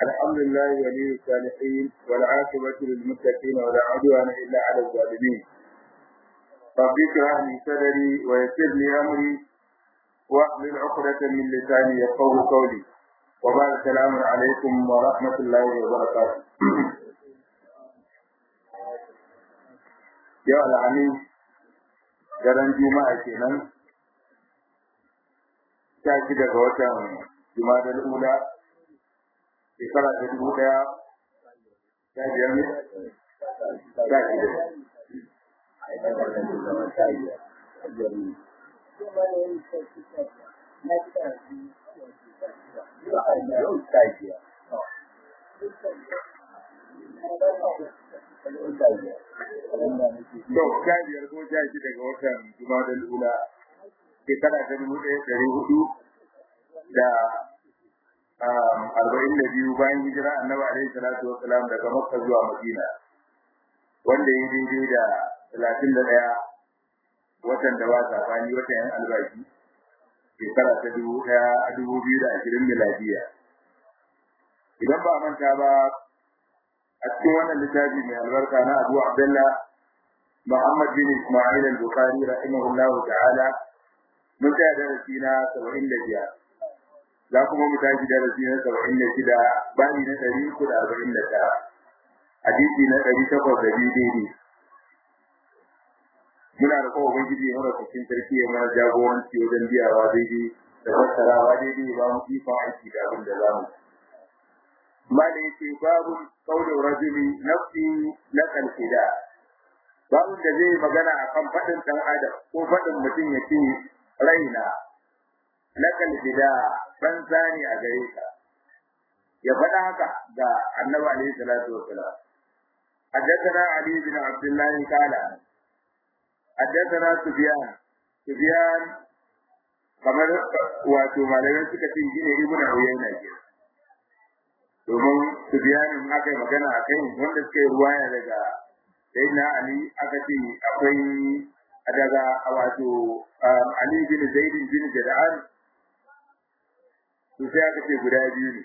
الحمد لله ولي الصالحين والعاقبة للمتقين ولا عدوان إلا على الظالمين رب اشرح لي صدري ويسر لي أمري واحلل عقدة من لساني يفقهوا قولي وبعد السلام عليكم ورحمة الله وبركاته yau alhamis daren juma'a kenan sha shi daga watan juma'a ula shekara ta dubu daya sha biyar ne sha shida To, sha biyar ko sha shi daga watan Jumadal Ula, shekara ta dubu ɗaya ɗari hudu da arba'in da biyu bayan hijira annabi alaihi salatu wa salam daga Makka zuwa Madina, wanda ya daidai da talatin da ɗaya watan da ba safani watan yan albashi, shekara ta dubu ɗaya a dubu biyu da ashirin miladiya. Idan ba manta ba a cikin wannan littafi mai albarka na Abu Abdullah Muhammad bin Ismail al-Bukhari rahimahullahu ta'ala mun tsaya darasi na 75 za kuma mu tashi darasi na 76 bani na 349 hadisi na 802 daidai muna da kowa ubangiji ya mara cikin sarki ya mana jagoranci wajen biyawa daidai da fassarawa daidai ba mu ikon aiki da abin da za mu mala yake babu kaulin rajuli nafsi na kalfida babu da zai magana akan faɗin ɗan adam ko faɗin mutum ya ce raina na kalfida ban sani a gare ka ya faɗa haka ga annabi alaihi salatu wasalam حدثنا علي بن عبد الله قال حدثنا سفيان سفيان kamar wato malamai suka ce shi ne ibnu uyayna kenan domin su biyanin aka yi magana a kai wanda suka yi ruwaya daga sai na ali aka ce akwai daga wato ali bin zaidin bin jada'an to sai aka ce guda biyu ne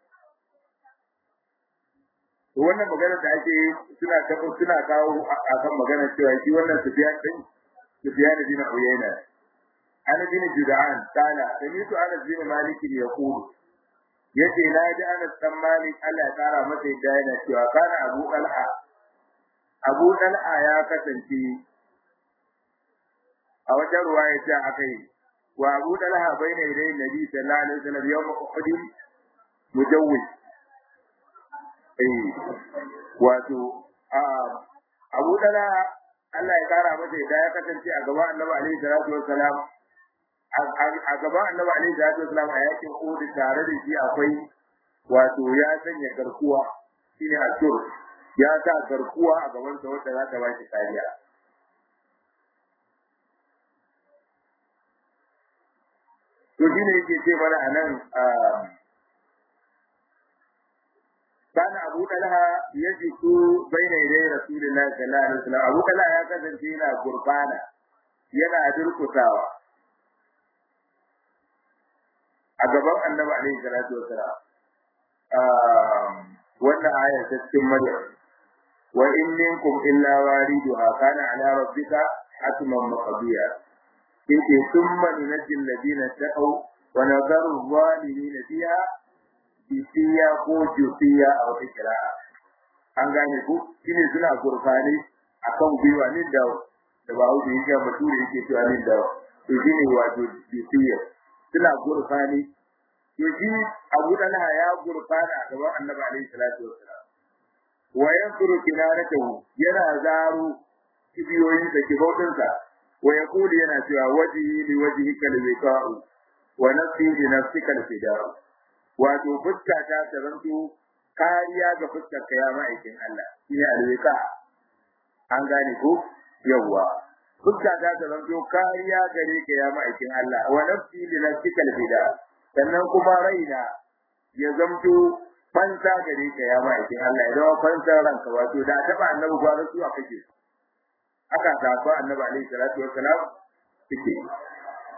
to wannan magana da ake suna kafa suna kawo akan magana cewa shi wannan sufiyan din sufiyan bin uyayna ana bin jada'an kana samitu ana bin malik yaqulu yace na ji Anas dan Malik Allah ya kara masa yadda yana cewa kana Abu Talha Abu Talha ya kasance a wajen ruwaya ce akai wa Abu Talha baina yadai Nabi sallallahu alaihi wasallam yawm Uhud mujawwid eh wato Abu Talha Allah ya kara masa yadda ya kasance a gaban Annabi alaihi salatu wasallam a gaban annabi alaihi salatu wasallam a yakin Uhud tare da shi akwai wato ya sanya garkuwa shine asur ya sa garkuwa a gaban sa wanda za ta ba shi kariya to shine yake ce mana anan kana Abu Talha yajiku baina yadai Rasulullahi sallallahu alaihi wasallam Abu Talha ya kasance yana gurbana yana durkutawa a gaban annabi alaihi salatu wasalam wannan aya ta cikin maryam wa in minkum illa wariduha kana ala rabbika hatman maqdiya yake thumma nunajji alladhina taqaw wa nadharu adh-dhalimina fiha bisiya ko jufiya a wata kira'a an gane ku shine suna gurfani akan gwiwa ne da da ba wuce yake bature yake cewa ne da to shine wato bisiya suna gurfani to shi Abu Talha ya gurfana a gaban Annabi alaihi salatu wassalam wa yansuru kinaratahu yana zaro kibiyoyin da kibautin sa wa yaqulu yana cewa wajhi li wajhika al-wiqa'u wa nafsi li nafsika al-fida'u wato fuska ta taranto kariya ga fuskar ka ya ma'aikin Allah shine al-wiqa an gane ko yawwa fuska ta taranto kariya gare ka ya ma'aikin Allah wa nafsi li nafsika al-fida'u sannan kuma raina ya zamto fansa gare ka ya ma'aikin Allah ya zama fansa ranka wato da taba annabi gwara su a kake aka tafa annabi alaihi salatu wassalam suke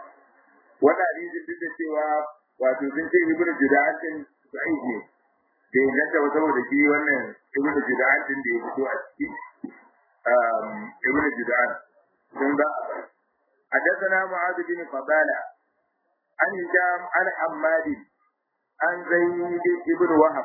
wannan hadisi duk da cewa wato sun ce ibnu juda'atin sa'id ne bai ganta ba saboda shi wannan ibnu judan din da ya fito a ciki ibnu judan sun ga حدثنا معاذ بن فضالة عن هشام عن حماد عن زيد بن وهب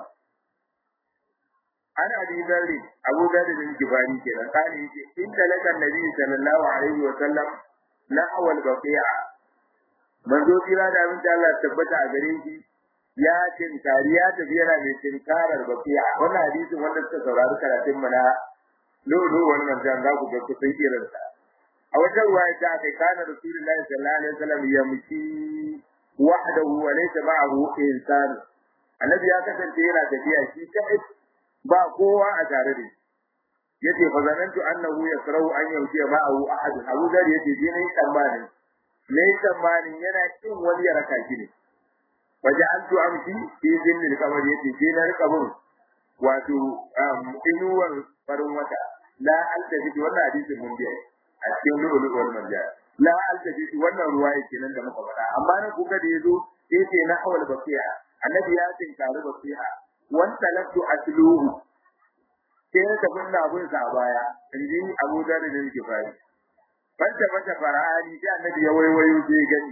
عن ابي ذر ابو ذر بن جباني كده قال ان لك النبي صلى الله عليه وسلم نحو البقيع manzo kira da abin da Allah tabbata a gare shi ya tinkari ya tafi yana mai tinkarar bakiya wannan hadisin wanda suka saurari karatun mana lulu wannan jan za ku ga kusan irin sa a wata ruwaya ta kai kana rasulullahi sallallahu alaihi wasallam ya mushi wahdahu wa laysa ma'ahu insan annabi ya kasance yana tafiya shi kai ba kowa a tare da shi yace fa zanantu annahu yasrau an yauti ma'ahu ahad abu zar yace je ne tsammanin ne tsammanin yana kin wani ya raka shi ne waja'altu amshi fi zinnil qamar yace je na rika bin wato inuwar farin wata la altafi wannan hadisin mun biya a cikin lulu wal marja la altafi wannan ruwa yake nan da muka faɗa amma nan kuka da yazo yace na hawal basiha annabi ya tinkari basiha wan talatu asluhu sai ya tafi na abun sa a baya inji Abu Dharr da yake fari banta banta fara'ani sai annabi ya waiwayo sai gani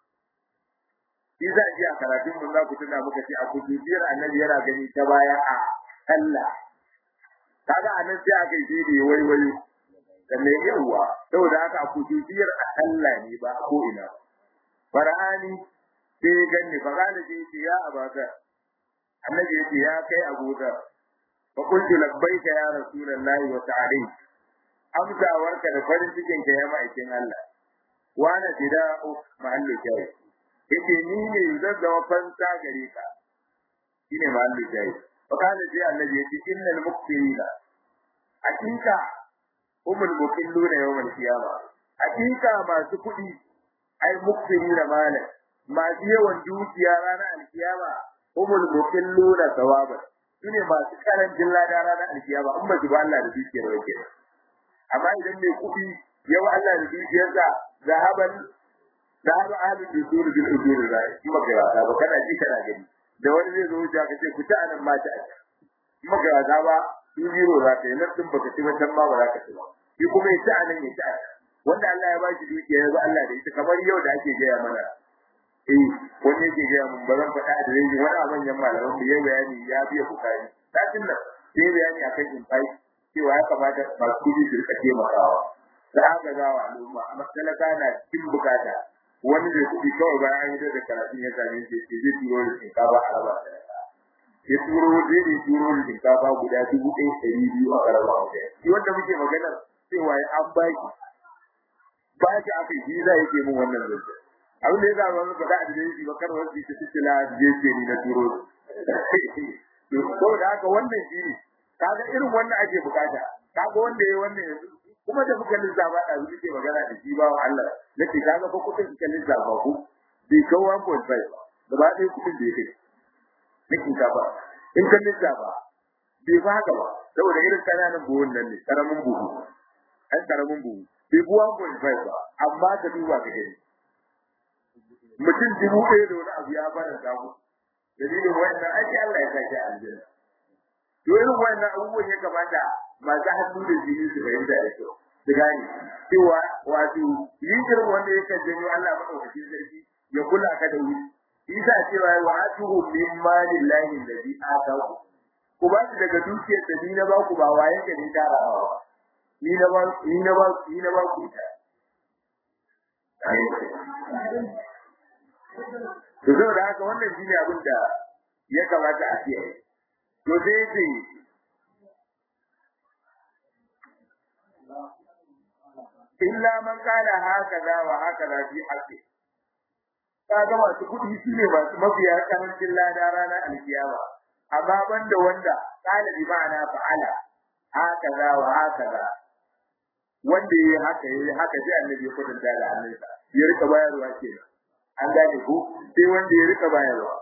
shi za a ji a karatun mun za ku tuna muka ce a kujujiyar annabi yana gani ta baya a Allah kaga anan sai aka yi da waiwayo da mai yawa saboda haka a kujujiyar a Allah ne ba ko ina fara'ani sai ganni fa kana ce ya abaka annabi yace ya kai abuka fa qultu labbaika ya rasulullahi wa ta'ala amsawarka da farin cikin ka ya ma'aikin Allah wa na fida'u mahallu jayi yace ni ne zan zama fansa gare ka shine mahallu jayi fa kana ji annabi yace innal muqtirina hakika umul muqilluna yawmal qiyama hakika masu kudi ai muqtirina mala masu yawan dukiya ranar alkiyama umul muqilluna thawaban shine masu karancin lada ranar alkiyama in ba su ba Allah da dukiyar wake amma idan mai kudi yawa Allah da dukiyarsa zahaban zahaba ahlul dusur bil ujur rai kuma ga wata ba kana ji kana gani da wani zai zo ya ka ce ku ta anan ma ta kuma ga wata ba in jiro za ka yi nan din baka ci wancan ma ba za ka ci ba shi kuma ya ta anan ya ta wanda Allah ya ba shi dukiya ya ba Allah da ita kamar yau da ake gaya mana eh wani yake gaya mun ba zan faɗa da rai wani a manyan malaman mu ya bayani ya biya bukari satin nan sai bayani akan infai cewa ya kamata masu kudi su rika taimakawa da aka gawa al'umma a masalaka na cikin bukata wani da kuɗi kawai bayan an yi da karatun ya same shi ce zai turo da shinkafa a raba ya turo zai ne turo da shinkafa guda dubu ɗaya ɗari biyu a karama wata shi wanda muke magana cewa ya an baki ba shi aka yi za yake min wannan zance abin da ya zama wani faɗa a jirgin shi ba kar wasu ta cikila je ce ni na turo to da haka wannan shi ne kaga irin wannan ake bukata kaga wanda ya wannan yanzu kuma da muka lissafa da su ke magana da shi ba Allah nace kaga fa kudin ka lissafa ku bai ka 1.5 gaba ɗaya kudin da yake nake ka ba in ka lissafa bai ba haka ba saboda irin kananan buhun nan ne karamin buhu an karamin buhu bai bu 1.5 ba amma ka duba ka gani mutum dubu ɗaya da wani abu ya fara samu dalilin wannan ake Allah ya sake aljanna to irin wannan abubuwan ya kamata masu hannu da jini su fahimta da kyau su gane cewa wato yin irin wanda ya kan janyo Allah madaukakin sarki ya kula ka da wuri isa cewa wa atuhu min malillahi alladhi ataku ku ba su daga dukiyar da ni na ba ku ba waye ka ni tarawa ni na ba ni na ba ni na ba ku ita to saboda haka wannan shine abin da ya kamata a kiyaye to sai ce illa man kana hakaza wa hakaza fi haqqi kaga masu kudi shine masu mafiya karancin lada ranar alkiyama amma banda wanda kana bi ma'ana fa'ala hakaza wa hakaza wanda yayi haka yayi haka sai annabi ya kwatanta da hannunsa ya rika bayarwa kenan an gane ko sai wanda ya rika bayarwa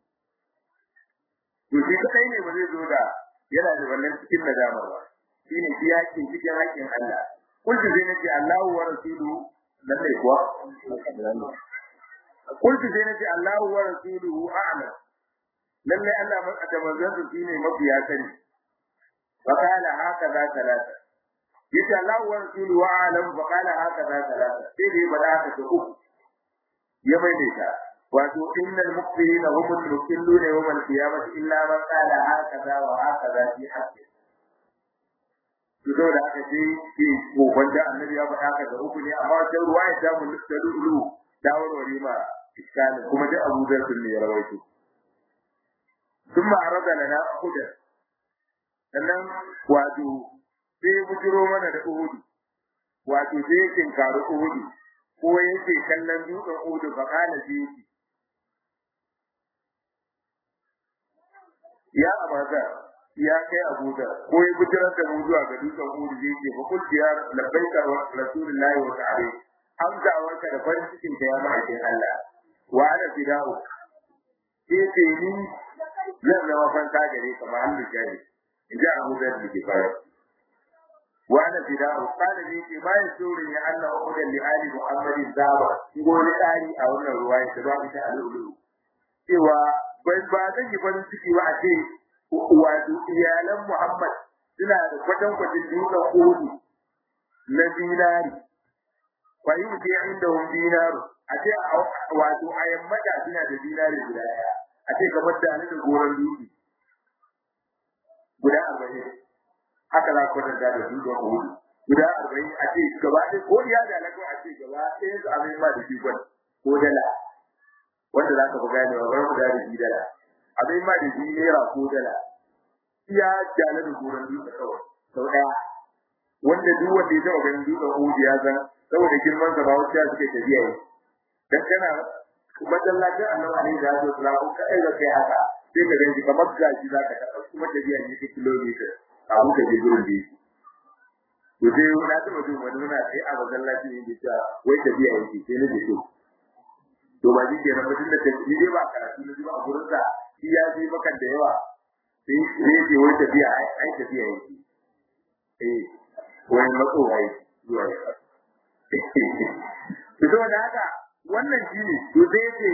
to shi kai ne ba zai zo da yana da wannan cikin nadamar ba shine shi yakin cikin hakkin Allah kullu zai nace Allahu wa rasuluhu dan ne kuwa kullu zai nace Allahu wa rasuluhu a'lam lalle Allah man da manzon su shine mafiya sani fa qala haka za talata yace Allah wa rasulu wa alam fa qala haka za talata sai dai bada haka ta uku ya maimaita wato innal muqbilina humul mukilluna yawm al-qiyamati illa man qala hakaza wa hakaza fi haqqi to da aka ce ke goban da annabi ya faɗa haka da uku ne amma da ruwa ya samu da lulu da warware ma iskali kuma da Abu Dharr ne ya rawaito thumma arada lana hudan sannan wato sai bujiro mana da uhudu wato sai kin karu uhudu ko yake kallon dutsen uhudu fa kana sai ya abaza ya kai abuda ko ya bijirar da mu zuwa ga dutsen uhudu zai ce fa kulli ya labbaika wa rasulullahi wa ta'ala amsa warka da farin cikin da ya ma'aikin Allah wa ana fida'u sai ce ni zan zama fanta gare ka ma hannu jari in ji abu da ke fara wa ana fida'u kana ne ce bayan sura ya Allah uhudan li ali muhammadin zaba ko ni tsari a wannan ruwaya da ba ita al'ulu cewa bai ba zan yi farin ciki ba a ce wato iyalan Muhammad suna da kwatan kwatin dutsen Uhudu na dinari fa yi mutu inda hun dinaru a ce wato a yammata suna da dinari guda ɗaya a ce kamar da da goron dutse guda arba'in haka za ku kwatanta da dutsen Uhudu guda arba'in a ce gaba ɗaya ko iya da alaƙa a ce gaba ɗaya su abin ma da shi ko dala wanda za ka fi gane wa bar da shi dala abin ma da shi naira ko dala iya jale da goron dutse kawai sau daya wanda duk wanda ya taɓa ganin dutsen hudu ya san saboda girman sa ba wasu ya suke tafiya yi dan kana masallacin annabi alaihi salatu wasalam ko kai ga kai haka sai ka ganci kamar gashi za ka taɓa kuma tafiya ne ta kilomita a muka je gurin da yake to sai na taɓa jin wani muna sai a masallacin yake cewa wai tafiya yake sai na je to to ba shi kenan mutum da ni dai ba karatu na ji ba a gurin sa shi ya ji maka da yawa sai sai ce wai tafiya ai tafiya yake eh wani matsowa yake zuwa ya to saboda haka wannan shi ne to sai ce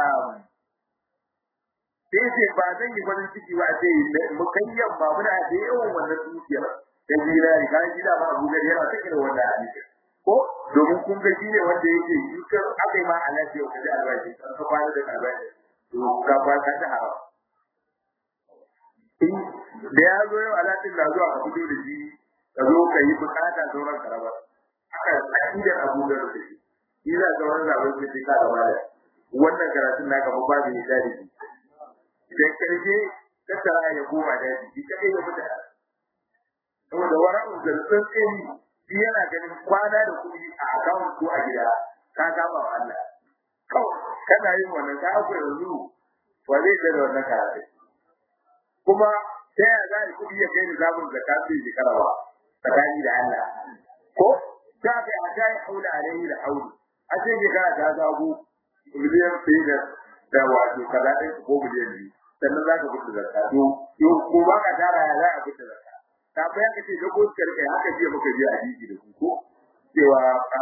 sai ce ba zan yi farin ciki ba sai mukayyan ba muna da yawan wannan dukiyar da zinari kan shi da ba abu gari yana ta irin wannan hadisi ko domin kun ga shi ne wanda yake yukar aka yi ma a lafiya ka ji albashi kan ka kwana da albashi to ka ba ka ta hawa da ya zo yau alatin da zuwa ka fito da shi ka zo ka yi bukata sauran karaba haka akidar abu da da shi shi za ka wani zaɓen da shi ka gaba da wannan karatun naka ba ba da ya da shi da karshe tattara ya koma da shi kadai ya fita saboda wara'un da tsantseni shi yana ganin kwana da kuɗi a akawun ko a gida ka gaba wa Allah kawai kana yin wannan ka akwai yanzu ba zai da wannan karatu kuma ta yaya za a yi kuɗi ya kai ni zamun zakka sai shekara ba tsakani da Allah ko ta kai a ta yi haula alaihi da hauli a ce shekara ta zago miliyan ɗaya da da wato kaza ɗin ko miliyan biyu sannan za ka fita zakka to ko ba ka tara ya za a fita zakka ta bayan ka ce dago suka rike haka jiya muka je a jiki da su ko cewa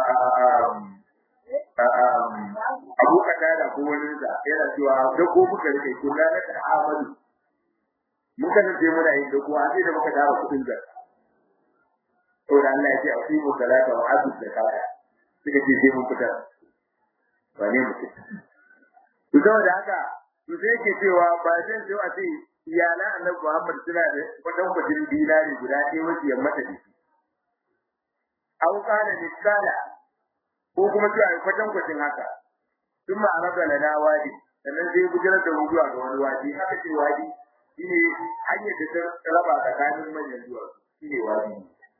abu ka tada ko wani da yana cewa dago muka rike kula na ta amadu muka nan je muna yin dago a sai da muka tara kudin da to da Allah ya ce a fi mu salata wa azu da kaya suka ce sai mun fita ba ne mutum to saboda haka to sai ke cewa ba zan so a ce iyalan annabi Muhammad suna da kwatan kwatin dinari guda ɗaya wasu yamma da shi. Au kana misala ko kuma cewa ai kwatan kwatin haka. Sun ma araba lana wadi sannan sai gudanar da mu zuwa ga wani wadi haka ce wadi shine hanyar da ta raba tsakanin manyan zuwa shine wadi.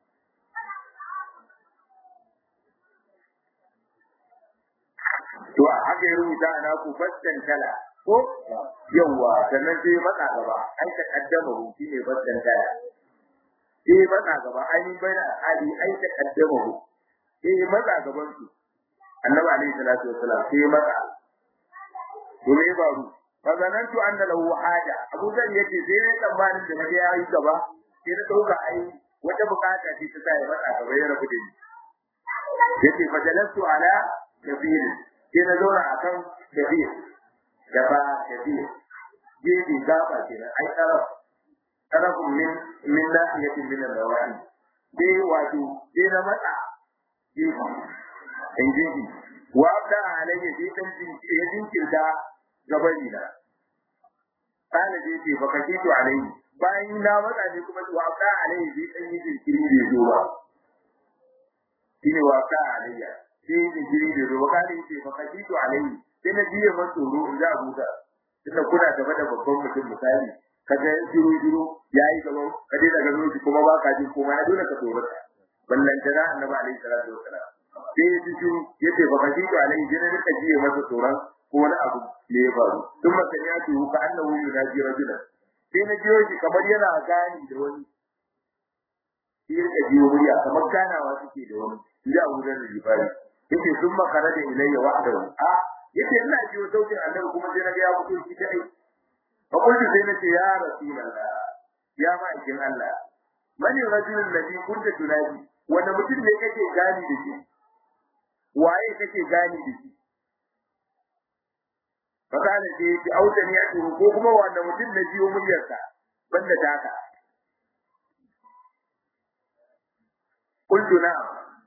To haka ya rubuta a naku fastan tala ko yawa sannan sai matsa gaba ai ta kaddama hu shine baddan daya sai matsa gaba ai mun bayyana hali ai ta kaddama hu sai matsa gaban su annabi alaihi salatu wassalam sai matsa to me faru fa zanantu anna lahu haja abu zan yace sai ne tsammanin da naga yayi gaba sai na dauka ai wata bukata ce ta sa ya matsa gaba ya rabu da ni yace fa jalastu ala kabir sai na zauna akan kabir gaba kabir gefe gaba kenan ai taraf tarafun min min nahiyatin min al-rawani dai wato dai na matsa gefe in gefe wa abda alayya dai dan jinki ya jinkirta gabani na kana dai ce baka kito alayhi bayan na matsa ne kuma wa abda alayhi dai dan yi jinkiri da zo ba shine wa abda alayya sai jinkiri da zo ba kana ce baka kito alayhi sai na biye man tsoro in za a huta tunda kuna gaba da babban mutum misali ka ga shiru shiru yayi gaba ka dai daga zuci kuma ba ka jin kuma ya dole ka tsoro ballan jira annabi alaihi salatu wassalam sai ya ji shiru yace ba kaji to alaihi jira da ka jiye masa tsoron ko wani abu ne ya faru tun maka ya ce ka annahu yunaji rajulan sai na jiyo shi kamar yana gani da wani shi ya jiyo murya kamar ganawa suke da wani ya abu da ribari yace sun makara da ilayya wahdahu a yace ina jiyo sautin annabi kuma sai na ga ya fito shi kadai fa kullu sai nace ya rasulullah ya ma'aikin Allah mani rajulun ladhi kunta tunadi wanda mutum ne kake gani da shi waye kake gani da shi fa kana ce ki auta ne ko kuma wanda mutum na jiyo muryarsa banda taka kullu na'am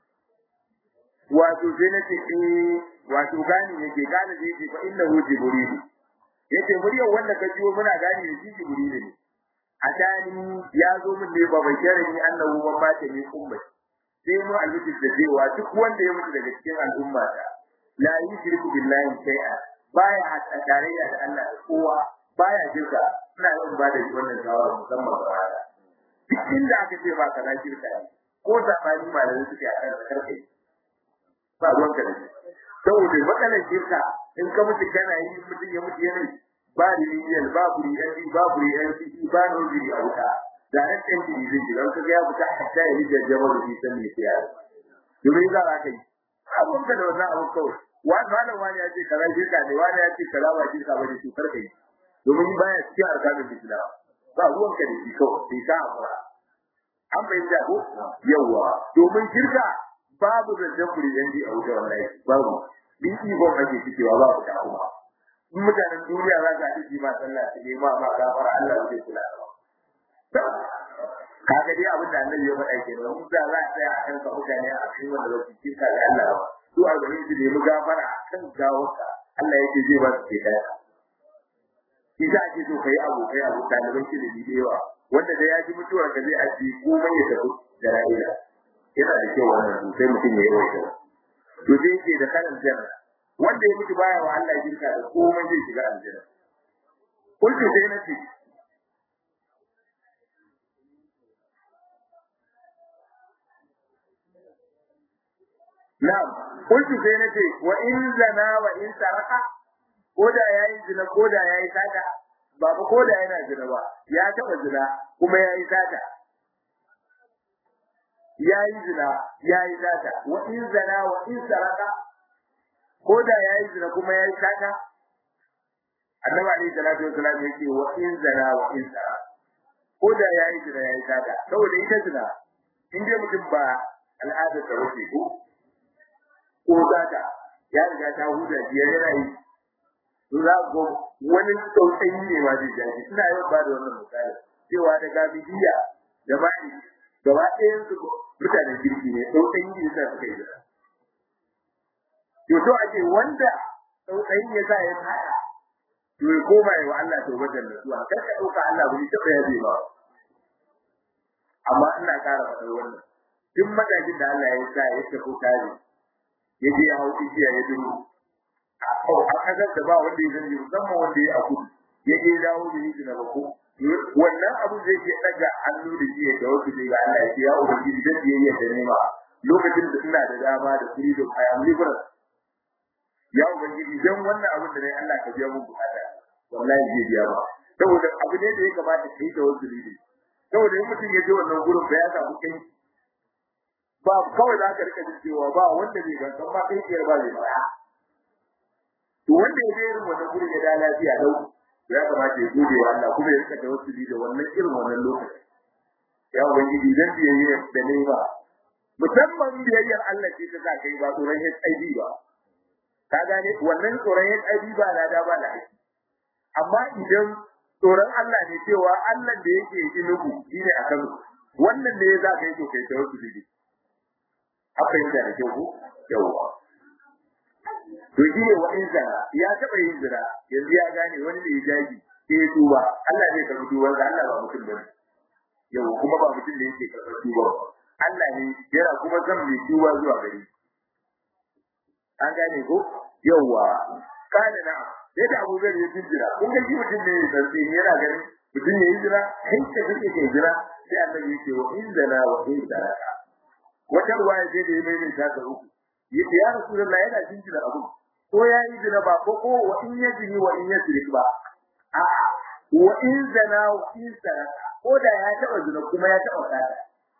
wato sai nace eh wato gani yake gane da yake fa innahu jibril yace muryar wanda ka jiwo muna gani da shi jibril ne adani ya zo min ne ba bai kare ni annahu ban ba ta ni umma sai mu albishi da cewa duk wanda ya mutu daga cikin al'umma ta la yushriku billahi shay'a baya hada tarayya da Allah da kowa baya shirka ina yin ba da wannan shawara musamman ga wanda duk inda aka ce ba kaza shirka ne ko sabani malamai suke akan karkai ba ruwan ka da shi saboda matsalar shirka in ka mutu kana yi mutum ya mutu yana ba riliyal ba buri yanzu ba buri yanzu ba noziri a wuta da ran ɗan jiri zai ji don kaga ya fita hatta ya yi jajjaba da bisan mai siya domin za a kai abun ka da wannan abun kawai wani malam wani ya ce kaza shirka ne wani ya ce kaza ba shirka ba ne cutar kai domin baya cikin arkanin islam ba ruwan ka da shi kawai sai ka amura an fahimta ko yawwa domin shirka babu zancen buri yanzu a wuta wallahi babu din ikon ake cikewa ba ku ta kuma in mutanen duniya za ka ji ma sallah su nema ma gafara Allah zai kula da kaga dai abin da annabi ya faɗa ke nan da za a tsaya a kan ka mutane a cikin wanda ba su kirka da Allah ba su a garin su nemi gafara a kan gawarka Allah yake zai ba su ke kaya shi za a ce so kai abokai abu ɗaliban shi da da yawa wanda da ya ji mutuwar ka zai aji komai ya tafi da ra'ila yana da kyau wannan sosai mutum ya yi wa kyau to sai yake da kalan janna wanda ya mutu baya wa Allah jirka da komai zai shiga aljanna kullu sai nace Na'am, kullu sai nace wa in zana wa in saraka ko da yayi zina ko da yayi sata ba ba ko da yana zina ba ya taba zina kuma yayi sata yayi zina yayi sata wa in zana wa in saraka ko da yayi zina kuma yayi sata annabi alaihi salatu wasallam yake wa in zana wa in saraka ko da yayi zina yayi sata saboda ita zina in dai mutum ba al'adar ta wuce ko ko zata ya riga ta huda shi yana yi to za ko wani tsautsayi ne ma zai jaji ina yau ba da wannan misali cewa da gabidiya da bani gaba ɗayan su mutanen kirki ne tsautsayi ne sa suka yi da to to ake wanda tsautsayi ya sa ya fada to ya koma ya wa Allah tawbatar nasuwa kar ka dauka Allah bai taɓa yabe ba amma ina ƙara faɗar wannan duk matakin da Allah ya sa ya tafi tare ya je ya hau igiya ya duro a kasar da ba wanda ya sani musamman wanda ya aku ya je dawo da yi na bako wannan abu zai ke daga hannu da shi ya tawasu ne ga Allah ya ce ya ubangiji dan biyayya da nema lokacin da ina da dama da freedom I am liberal ya ubangiji dan wannan abin da dai Allah ka biya mun bukata wallahi zai biya ba saboda abu ne da ya kamata kai da wasu ne saboda in mutum ya je wannan gurin ba ya samu kai ba kawai za ka rika jin cewa ba wanda bai ga kan ba kai kiyar ba zai ba to wanda ya je irin wannan gurin ya da lafiya lau ya kamata ya gode wa Allah kuma ya rika tawassuli da wannan irin wannan lokaci ya ubangiji dan biyayya da nema musamman biyayyar Allah ce ta sa kai ba tsoron HIV ba ka gane wannan tsoron HIV ba na da ba da haƙi amma idan tsoron Allah ne cewa Allah da yake inugu shine a Kano wannan ne za ka yi to kai ta wasu dide haka yin da kyau ko yawa to shi ne wa in zana ya taba yin zina yanzu ya gane wani da ya jaji sai ya tuba Allah zai karɓi tuban da Allah ba mutum bane yau kuma ba mutum da yake karɓar tuba Allah ne yana kuma zan mai tuba zuwa gare an gane ko yawa kana na sai da Abu Zar ya jira kun ga shi mutum ne ya sarfi yana ganin mutum ne ya jira kai ka kake ke jira sai annabi yake wa in zana wa in zaraka wata ruwaya sai da ya mai ta ta uku yace ya rasulullahi yana jinjira abu ko ya yi zina ba ko ko wa in ya jini wa in ya sirik ba a wa in zana wa in saraka ko da ya taba zina kuma ya taba kada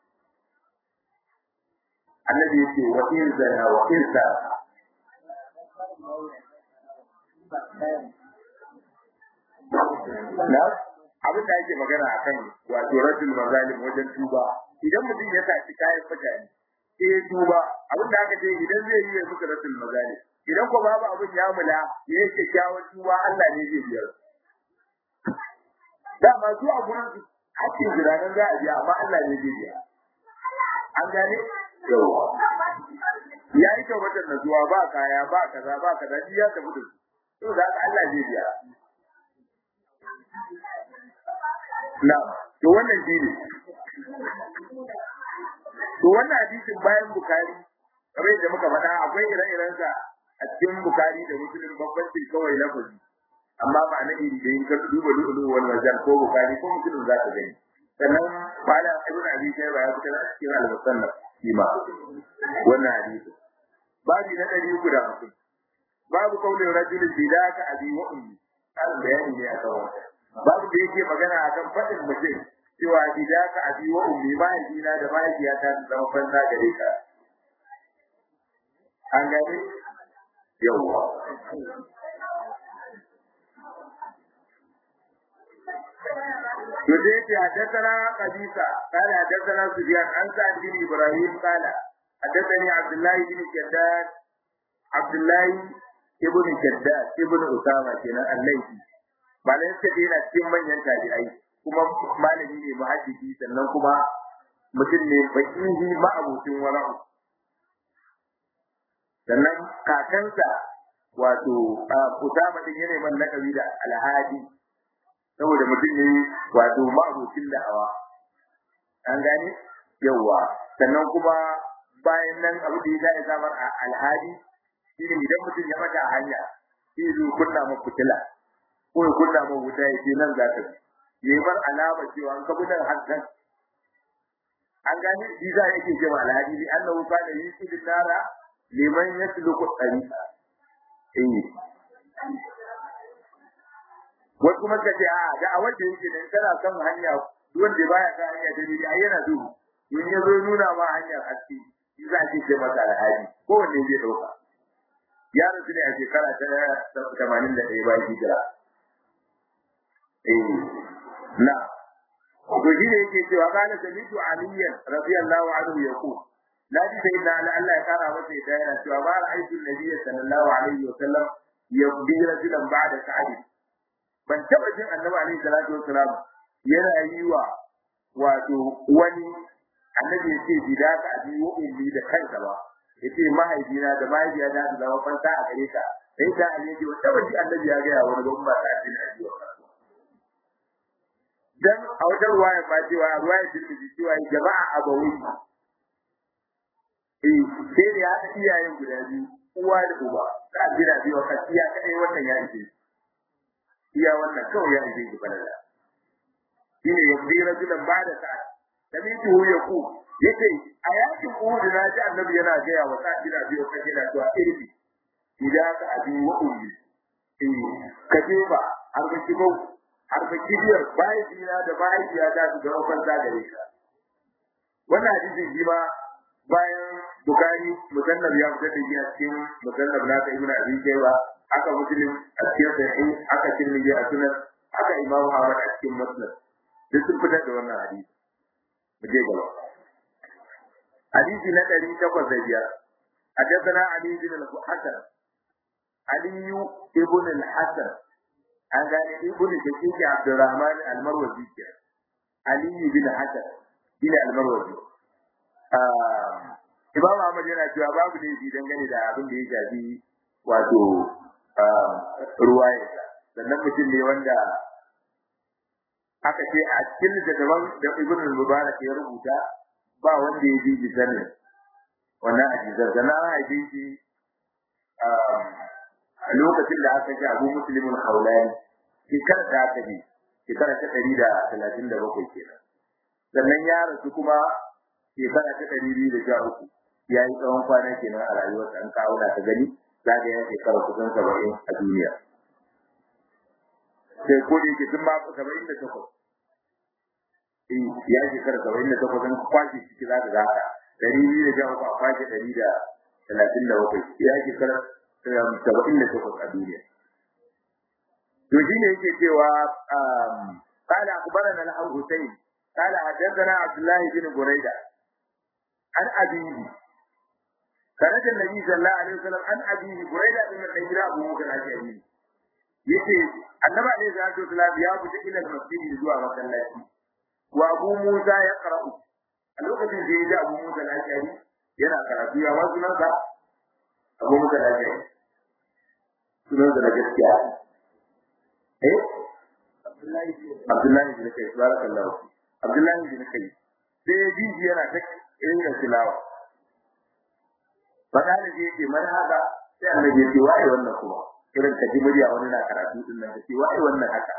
annabi yace wa in zana wa in saraka na abin da ake magana akan wato rajul mazalim wajen tuba idan mutum ya saci kayan mutane sai ya tuba abin da aka ce idan zai yi ya muka rajul mazalim idan ko babu abin ya mula ya yi kyakkyawan tuba Allah ne zai biyar dama su a gurin su hakkin jiranen za a biya amma Allah ne zai biya an gane yawa ya yi tabbatar da zuwa ba kaya ba kaza ba kaza shi ya tafi da su to da haka Allah zai biya na to wannan shi ne to wannan hadisin bayan bukari kamar yadda muka faɗa akwai ire-irensa a cikin bukari da musulun bambancin kawai lafazi amma ba na iri da yin ka duba du'ulu wal mazal ko bukari ko musulun za ka gani sannan bala ibn abi shayba ya fitar a cikin al-musannaf shi ma wannan hadisi babu na ɗari uku da hamsin babu kaulin rajulin bidaka abi wa ummi kan bayani ne a kan babu da yake magana akan faɗin mutum cewa bidaka abi wa ummi mahaifina da mahaifiyata su zama banza gare ka an gane yawwa يديك حدثنا قبيصة قال حدثنا سفيان عن سعد بن إبراهيم قال حدثني عبد الله بن شداد عبد الله ابن شداد ابن أسامة كنا الليثي malam suka ce yana cikin manyan tabi'ai kuma malami ne muhaddisi sannan kuma mutum ne fakihi ma'abucin wara'u sannan kakansa wato Usama din yana man lakabi da Alhadi saboda mutum ne wato ma'abucin da'awa an gane yawa sannan kuma bayan nan abu da ya sa samar a Alhadi shine idan mutum ya mata a hanya sai zo kunna maka fitila ko ya kunna maka wuta ya ce nan za ka yi bar alama cewa an kabu nan hankan an gane shi za yake ce ma Alhadi li annahu kana yusidu nara liman yasluku tariqa eh wasu kuma ka ce a da a wanda yake da kana kan hanya wanda baya kan hanya da ni ai yana duhu in ya zo nuna ma hanyar haske shi za a ce masa alhaji ko wanne zai dauka ya rasu ne a shekara ta tamanin da ɗaya bayan hijira eh na to shi ne yake cewa kana samitu aliyan radiyallahu anhu yaqul na ji sai na Allah ya kara masa ya yana cewa ba ra'aytu nabiyyi sallallahu alaihi wa sallam yabdi rajulan ba'da sa'id ban taba jin annabi alaihi salatu wasalam yana yi wa wato wani annabi ya ce bida ka abi wa ummi da kanka ba ya ce mahaifina da mahaifiya da da zama fanta a gare ka sai da an yi wata wani annabi ya gaya wani gwamma ta addini a jiwa dan a wajen ruwaya ba cewa a ruwaya tirmidhi cewa jama'a abawai eh sai da ya haɗa iyayen guda biyu uwa da uba ka gida biyu ka iya kai wannan ya ce iya wannan kawai ya ije ki balala shine yabdi rajulan ba'da sa'a samitu yaqu yace a yakin uhud na ji annabi yana gaya wa sa'id bin abi waqas yana cewa irbi idan ka abi wa ummi eh ka je ba har ka kibo har ka kibiyar bai dina da bai diya da su ga kan da gare ka wannan hadisi shi ma bayan bukari musannab ya fitar da shi a cikin musannab na ta ibnu abi shayba aka muslim a cikin sahih aka tirmidhi a sunan aka imam ahmad a cikin musnad duk sun fitar da wannan hadisi mu je gaba hadisi na ɗari takwas da biyar حدثنا علي بن الحسن علي بن الحسن an gane ibn shaqiq abdurrahman al-marwazi ke ali bin hasan bin al-marwazi imam ahmad yana cewa babu ne bi dangane da abin da ya shafi wato ruwaya sannan mutum ne wanda aka ce a cikin littattafan da ibn al-mubarak ya rubuta ba wanda ya ji sanin wannan hadisan sannan an haife shi a lokacin da aka ji abu muslimin haulani shekara da aka ji shekara ta ɗari da talatin da bakwai kenan sannan ya rasu kuma shekara ta ɗari biyu da sha uku ya yi tsawon kwana kenan a rayuwarsa an kawo ta gani za ka yi shekara kusan saba'in a duniya sai ko da yake tun ma saba'in da takwas ya shekara saba'in da takwas an kwashe ciki za ka ga haka ɗari biyu da sha uku a kwashe ɗari da talatin da bakwai ya shekara saba'in da takwas a duniya. To shi ne yake cewa قال أخبرنا الحسين قال حدثنا عبد الله بن بريدة عن أبيه خرج النبي صلى الله عليه وسلم عن أبيه بريدة بن الحجرة أبو موسى الأشعري yace annabi alaihi salatu wasalam ya fita ila masjid zuwa masallaci wa abu musa ya qara'u a lokacin da ya ji abu musa al-ashari yana karatu ya wasu nan ka abu musa al-ashari sunan da gaskiya eh Abdullahi bin Kai barakallahu Abdullahi bin Kai sai ya ji yana ta irin tilawa fada da yake man haka sai annabi ya ce waye wannan kuma irin ka ji murya wani na karatu din nan ce waye wannan haka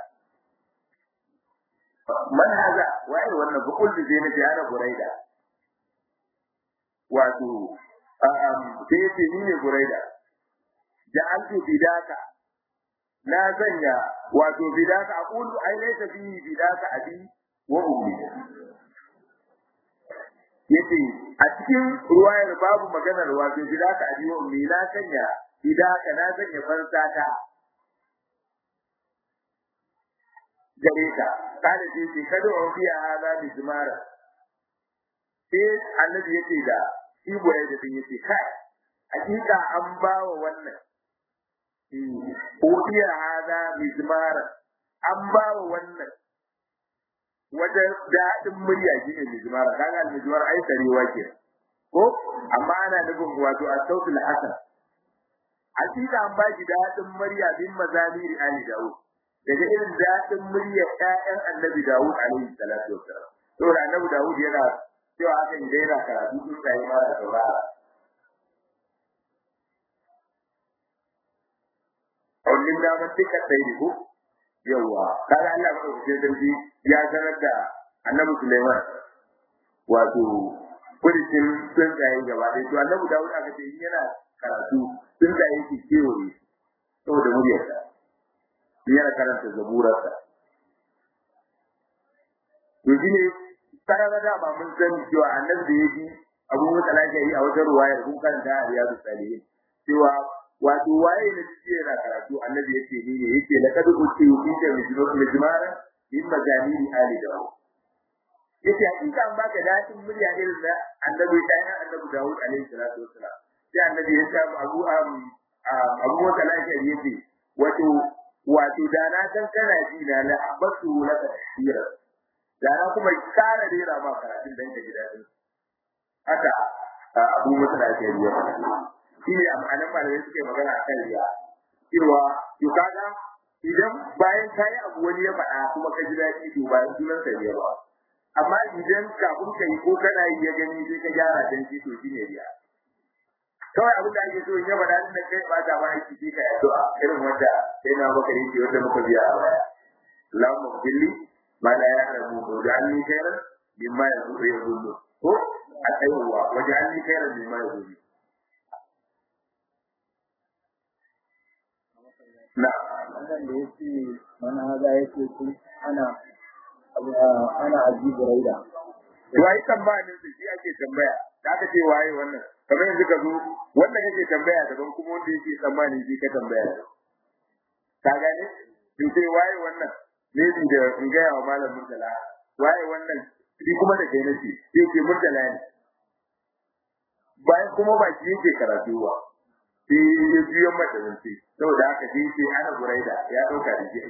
man haza waye wannan ba kullu zai na ana buraida wato sai yace ni ne buraida da an tu bidaka na zanya wato bidaka aqulu ai laysa bi bidaka abi wa ummi yace a cikin ruwayar babu maganar wato bidaka abi wa ummi na sanya bidaka na sanya fansata gare ka kada sai ce kada wa fiya hada bi zumara sai annabi yace da shi boye da din yace kai hakika an bawa wannan udiya hada bi zumara an bawa wannan wajen daɗin murya shi ne mizmara kaga mizmara ai sarewa ke ko amma ana nufin wato as-sautul hasan hakika an bashi daɗin murya bin mazamiri ali daud daga irin daɗin murya ƴaƴan annabi daud alaihi salatu wassalam saboda annabi daud yana cewa hakan da yana karatu sun sai ma da saurara Aulin damar duka tsaye ko yawa kaga Allah ba ku sarki ya sanar da Annabi Sulaiman wato kurisin tsuntsaye gaba ɗaya to Annabi Dawud aka ce yana karatu tsuntsaye ke kewaye saboda muryarsa yana karanta zaburarsa to shi ne sarara da ba mun sani cewa annabi da ya ji abu musa lafiya a wata ruwayar kun karanta a riyadu salihin cewa wato waye ne shi yana karatu annabi yace ni ne yake la kadu uti uti da mijmara in majaniri ali da yace hakika an baka dadin murya irin da annabi da ya annabi Dawud alaihi salatu wassalam sai annabi ya ce abu am abu wata lafiya yace wato wato da na san kana ji na la abatu laka tashira da na kuma kara rera ma karatun dan ka ji dadin haka abu wata lafiya ya faɗa shi ne amfanin malamai suke magana a kan riya cewa to kaga idan bayan ka yi abu wani ya faɗa kuma ka ji daɗi to bayan sunan sa riya ba amma idan kafin ka yi ko kana yi ya gani sai ka gyara dan shi to shi ne riya kawai abin da ake so in ya faɗa din da kai ba ta ba aiki sai ka yi addu'a irin wanda sai na baka yake wanda muka biya a baya Allahumma billi ma la ya'lamu wa ja'alni khairan mimma yazunnu ko a tsayuwa wa ja'alni khairan mimma yazunnu na wannan da yake mana haza yake kun ana ana ajibu raida wai tambayin da shi ake tambaya da aka ce waye wannan kamar yanzu ka zo wanda kake tambaya daban kuma wanda yake tsammanin shi ka tambaya ka gane in ce waye wannan ne bi da in ga wa malam murtala waye wannan shi kuma da kai nake sai ke murtala ne bayan kuma ba shi yake karatu ba sai ya juyo mata zance saboda haka sai ce ana buraida ya dauka da shi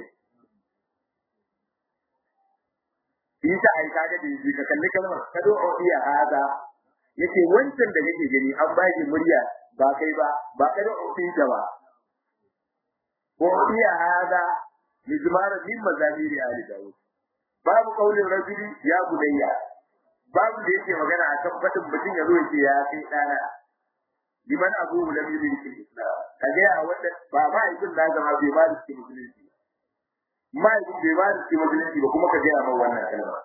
shi ta ai kaga da shi ka kalli kalmar ka do iya hada yace wancan da kake gani an ba shi murya ba kai ba ba ka do ta ba ko iya hada mizmar min mazamiri ali daud babu kaulin rajuli ya budayya babu da yake magana akan fadin mutum ya zo ya ce ya kai dana liman abu lam yudin fil islam kaga ya wanda ba ma ibn da zama bai ba shi musulunci ma ibn bai ba shi musulunci ba kuma ka ga ma wannan kalma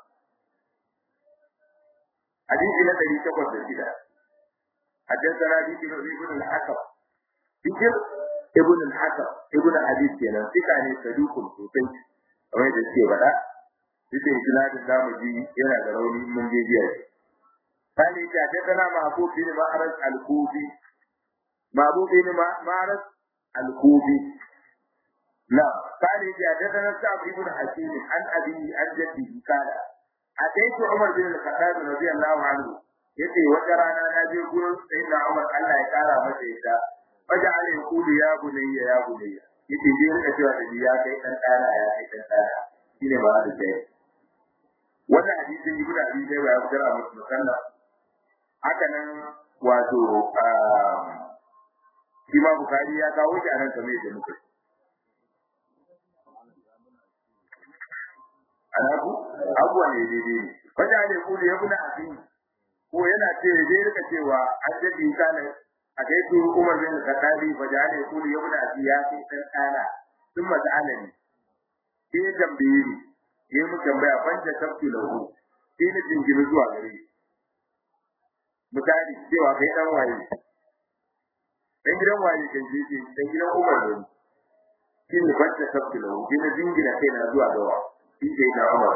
hadisi na 806 حدثنا بيت ابن الحكم بكر ابن الحكم ابن حديث kenan sika ne sadukun sosai kamar da suke faɗa duk da isnadin zamu ji yana da rauni mun je jiya قال حدثنا محبوب بن معرض الكوفي محبوب بن معرض الكوفي لا قال حدثنا سعد بن حكيم عن أبيه عن جده قال أتيت عمر بن الخطاب رضي الله عنه yace wata rana na je gurin sayyidina Umar Allah ya kara masa yadda wajen ala yaqulu ya bunayya ya bunayya yace je rika cewa da ya kai dan dana ya kai dan dana shine ba da kai wannan hadisin ibnu abi dawud ya fitar a musannaf haka nan wato shi ma bukari ya kawo shi a nan kamar yadda muka anabu abuwa ne daidai ne wajen ne kuli ya kuna abin ko yana ce zai rika cewa an jadi kana a kai su umar bin kadabi fa ja ne kuli ya kuna abin ya kai dan kana sun mata alani sai tambaye ni yayi mu tambaya fanta tabtu lahu sai na jingiri zuwa gare shi misali cewa kai dan waye dan gidan waye kan je ce dan gidan Umar ne shi ne bacci sabbi lahu shi ne dingina kai na zuwa ga wa shi ke da Umar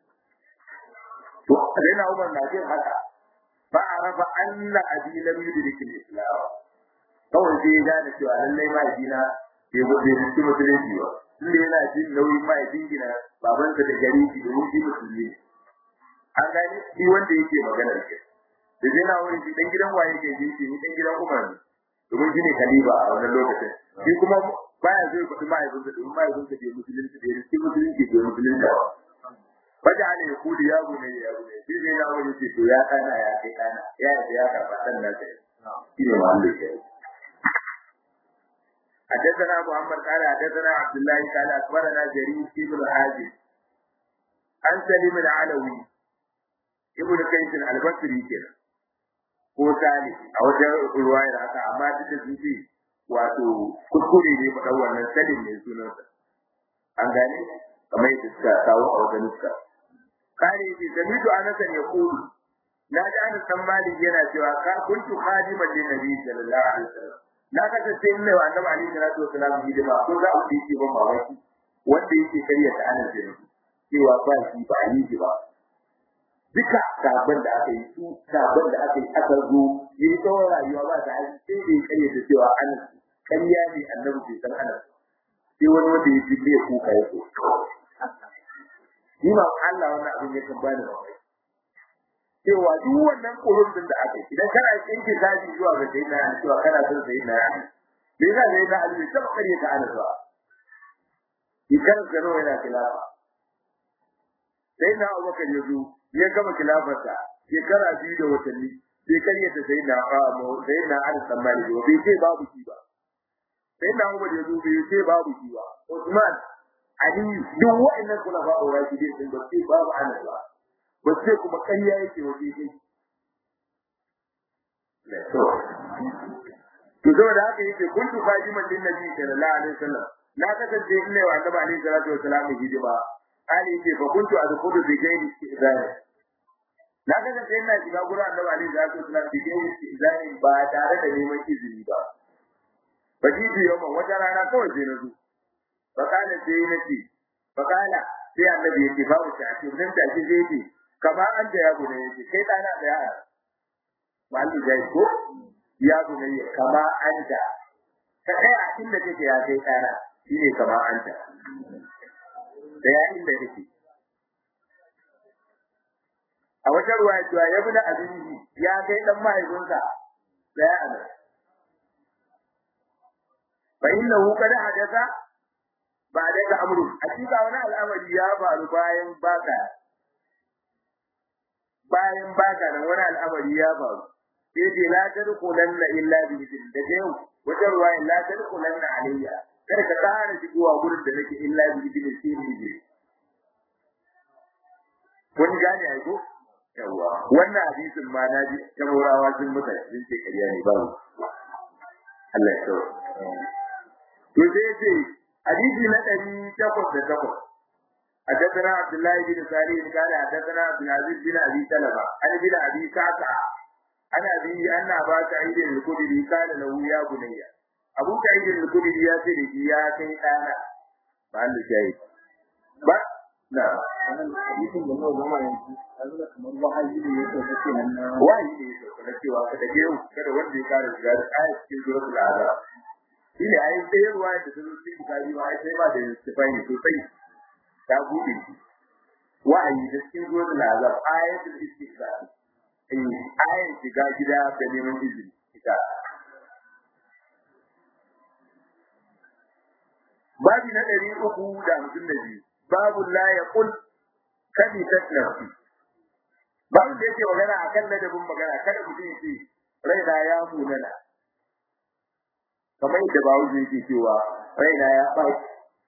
to sai na Umar na jin haka ba arafa anna abi lam yudrik al-islam kawai sai ya gane cewa lallai ma dina bai bai cikin musulunci ba tunda yana jin nauyin ma dingina babansa da gari shi da wuce musulmi an gane shi wanda yake magana da shi da zai na wani shi dan gidan waye ke ji shi dan gidan Umar ne domin shi ne khalifa a wannan lokacin shi kuma baya zai kuɗi mahaifin sa domin mahaifin sa bai musulunci bai riski musulunci bai musulunci ba faja ne ya kudi ya gune ya gune shi zai na wani ce to ya kana ya kai kana ya yi ya karɓa ɗan nasa shi ne wanda ke حدثنا محمد قال حدثنا عبد الله قال اخبرنا جرير بن حازم عن سليم العلوي ابن كيس البصري كده ko sali a wajen ruwayar haka amma duk da sun ce wato kuskure ne ba wannan salim ne sunansa an gane kamar yadda suka kawo a wajen suka kare ce samitu anasan ya kulu na ji anas san malik yana cewa ka kuntu khadiman lin nabi sallallahu alaihi wasallam na kasance ina wa annabi alaihi salatu wasallam hidima ko za a yi ban mamaki wanda yake karya ta anas ne cewa ba shi ba yi ba duka sabon da aka yi su sabon da aka yi aka zo yi tsawon rayuwa ba ta hali sai da ya karyata cewa an kanya ne annabi bai san ana sai wani wanda ya fi ya kuka ya so ni ma Allah wannan abin ya kan bani rawai cewa duk wannan kurun din da aka yi idan kana tsinke daji zuwa ga sai na cewa kana son sai na me yasa sai na Ali sai ba karyata ana zuwa idan gano yana kilafa sai na Abubakar ya zo ya gama kilafarsa shekara biyu da watanni sai karyata sai na famo sai na an tsammani ba bai ce babu shi ba sai na Umar ya zo bai ce babu shi ba Usman Ali duk wa'annan kula ba aura shi dai sun ba ce babu ana ba ba ce kuma ƙarya yake waje dai to zo da haka yake kuntu fajiman din nabi sallallahu alaihi wasallam na kasance ina wa annabi alaihi salatu wasallam hidima Ali ce fa kuntu adkhulu bi ghairi istizani na kasance ina shiga gurin Annabi Ali da su suna bi ghairi istizani ba tare da neman izini ba ba ji ji yau wata rana kawai sai na zo fa kana sai na ce fa kana sai Annabi yake ba mu tafi nan da shi zai ce kama an da ya gune yake kai dana da yara malli dai ko ya gune kama an da ka kai a inda kake ya kai dana shine kama an da da ya inda yake a wata ruwaya cewa ya bi da abinci ya kai dan mahaifinsa da ya ana fa innahu qad hadatha ba daga amru hakika wani al'amari ya faru bayan baka bayan baka nan wani al'amari ya faru sai dai la tadkhulanna illa bi idin da yau wajen ruwayan la tadkhulanna alayya kada ka tsara shigowa gurin da nake illa bi idin sai ni ne kun gane ai ko yawa wannan hadisin ma na ji tamorawa sun mutu sun ce kariya ne ba Allah ya tsawo to sai ce hadisi na ɗari takwas da takwas حدثنا عبد الله بن سالم قال حدثنا عبد العزيز بن ابي سلمه عن ابن ابي كعكع عن ابي ان ابا سعيد الخدري قال له يا بني ابو سعيد الخدري يا سيدي يا كي انا قال شيء ba na hadisin da nawa zama yanzu yanzu kamar wahayi ne yake kake nan na wahayi ne yake na cewa kada ke yau kada wanda ya kare shiga da ayat cikin suratul azab shine ayi sai ruwa da sun ci bukari ba sai ba da istifani sosai ta buɗe shi wa'ayi da cikin zuwan lazar ayatul istiqlal in ayan shiga gida da neman izini ita babi na ɗari uku da hamsin da biyu babu la ya kul kadi tatlafi babu da yake magana akan ladabin magana kada mutum ya ce raina ya munana kamar yadda bawu yake cewa raina ya ɓaci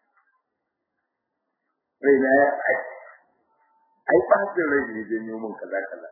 raina ya ɓaci ai ɓacin rai ne janyo min kaza kaza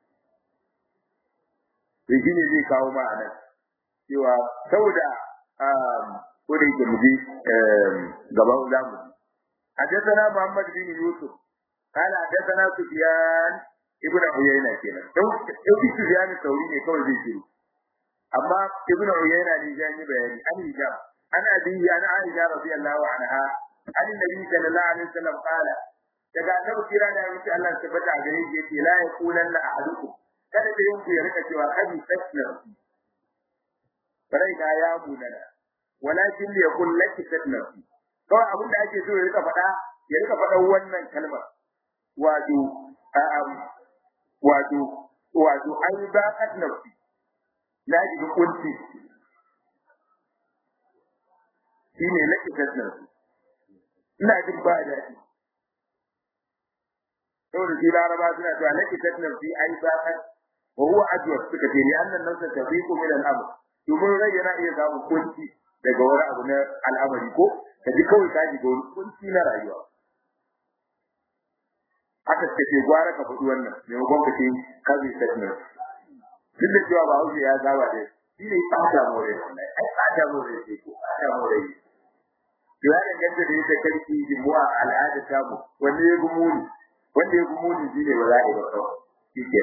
to shi ne zai kawo ma a nan cewa saboda ko da yake mu je gaban za mu ji حدثنا محمد بن يوسف قال حدثنا سفيان ابن عيينة كنا لو سفيان الثوري ne kawai zai shiru amma ibn uyayna ne ya yi bayani an hijab an abi an aisha radiyallahu anha an nabi sallallahu alaihi wasallam qala daga annabi kira da yace Allah ya tabbata a gare shi yace la yaqulanna ahadukum kada da yanku ya rika cewa hadi tasna bare ga ya munana walakin li yaqul laki tasna kawai abin da ake so ya rika faɗa ya rika faɗa wannan kalmar wato wato wato ai ba tasna na shiga kunci shi ne na kisar ina jin ba daɗi saboda shi laraba suna cewa na kisar nan fi ai zaɓar wa huwa ajwar suka ce ni annan nan sa tafiku min al'amr domin rai yana iya samun kunci daga wani abu na al'amari ko ka ji kawai ka shiga wani kunci na rayuwa haka suka ce gwara ka faɗi wannan maimakon ka ce ka zai tattalin duk da cewa ba hausa ya saba da shi ne tsada more wannan ai tsada more ce ko tsada more ne to ya danganta da yadda karki jimuwa al'ada ta mu wanda ya gumu ni wanda ya gumu ni shine ba za a yi ba kawai shi ke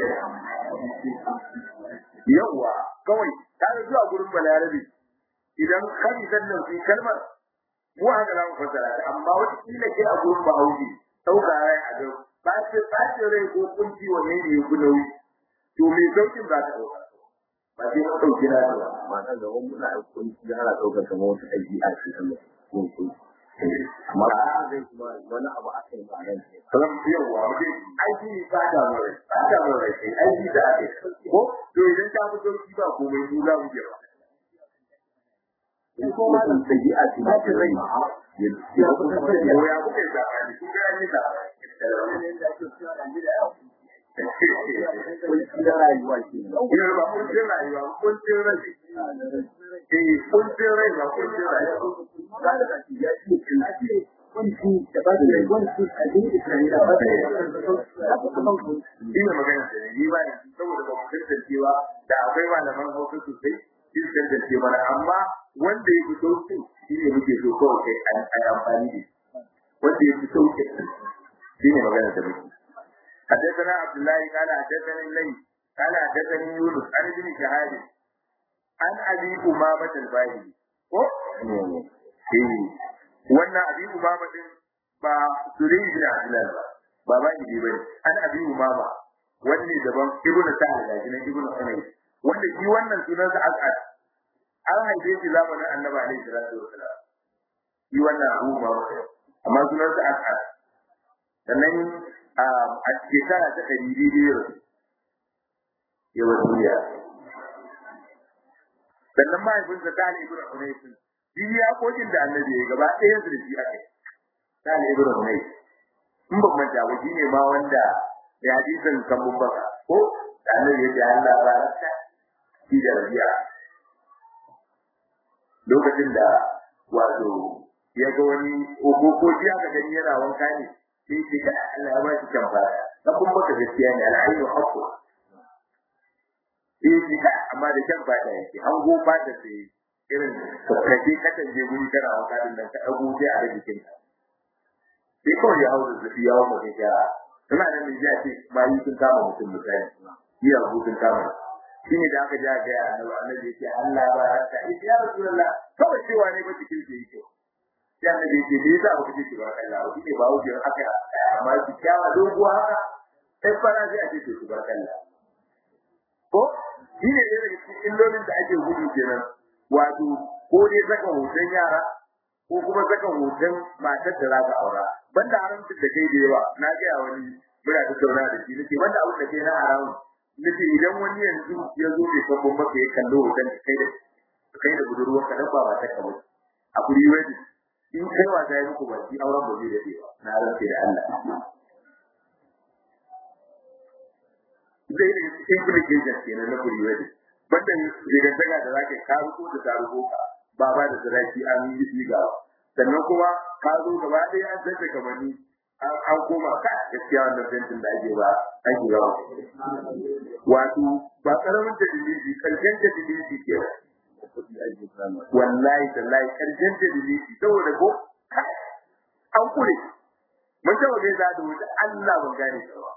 yawa kawai ta ga zuwa gurin balarabe idan kari sannan fi kalmar mu haka za mu fassara ta amma wata kila ke a gurin bahaushe ɗauka rai a ga ba ce ba ce rai ko kunci wanne ne ya gudawi to me saukin za ta dauka ba sai mun dauki na ba mata ga wani muna aikun da ana daukar kamar wata aiki a cikin mun kun amma ba zai kuma wani abu aka yi ba nan kalam yawa mutum aiki ne ba da mu rai ba da mu rai aiki da ake ko to idan ta fito shi ba komai mu za mu je ba in ko ma da sai a cikin rai ya kuka ya kuka yi sabani kun ga ni da kuncin rayuwa ke Ina ba kuncin rayuwa, kuncin rai. Eh, kuncin rai ba kuncin rayuwa. ba da kaci ya ce kin ake kunci da ba da kunci a cikin Isra'ila ba da Ina magana da ni ba ne saboda ba mu tantancewa da akwai malaman hausa sosai shi su tantance mana amma wanda ya fi sauki shi ne muke so kawai kai a yi amfani da shi. Wanda ya fi sauki shi ne magana da muke. حدثنا عبد الله قال حدثني الليل قال حدثني يونس عن ابن شهاب عن ابي امامه الباهلي ko eh wannan abi umama din ba suri bin abdullah ba ba ba ni bane an abi umama wanne daban ibnu sa'ad da shi ibnu hunay wanda shi wannan sunan sa as'ad an haife shi zamanin annabi alaihi salatu wasalam shi wannan abu umama amma sunan sa as'ad sannan a shekara ta ɗari biyu yawan duniya sannan mahaifinsa ta ne ibn Hunaysin shi ya kokin da annabi ya gaba ɗaya su da shi aka yi ta ne ibn hunay in ban manta ba shi ne ma wanda ya hadisin kan mun baka ko da annabi ya ce Allah ba rasta shi da rabiya lokacin da wato ya ga wani ko ko ji aka gani yana wanka ne sai ce ka Allah ya ba shi kan fara na kun baka gaskiya ne al'ayyu haqqu eh shi ka amma da kan fara yake an go ba da sai irin kaje ka tanje guri kana wanka din nan ka dago sai a rikin ka sai kawai ya hau da zafi ya hau mutum ya tana nan da ya ce bayi sun kama mutum misali iya hutun kama shi ne da aka ja ga ya annabi annabi ya ce Allah ba ranka ya rasulullah kawai cewa ne ba cikin da yake sai annabi ya ce me yasa ba kace ba Allah ba ne ba wuce aka amma ki kyawa doguwa haka sai fara sai a ce ki ba Allah ko shi ne da cikin illolin da ake gudu kenan wato ko dai saka hoton yara ko kuma saka hoton matar da za ka aura banda haramcin da kai da yawa na ga ya wani muna da tauna da shi nake banda abin da kai na haramun nake idan wani yanzu ya zo bai san mun maka ya kallo hoton da kai da kai da budurwar ka dan ba ba ta kawai a kuri wani in kai wa zai muku ba shi auren ba zai da ba na rantsi da Allah zai da implications kenan na kuri wani banda rigantaka da zaka ka ruko da taruko ka ba ba da saraki an yi shi ga sannan kuma ka zo gaba ɗaya an tsaye kamanni an koma ka gaskiya wannan fentin da ake ba an shiga wato ba karamin da dalili karshen da dalili ke wallahi tallahi karshen da dalili saboda ko an kure mun taɓa gaisa da wuta Allah ban gane ta ba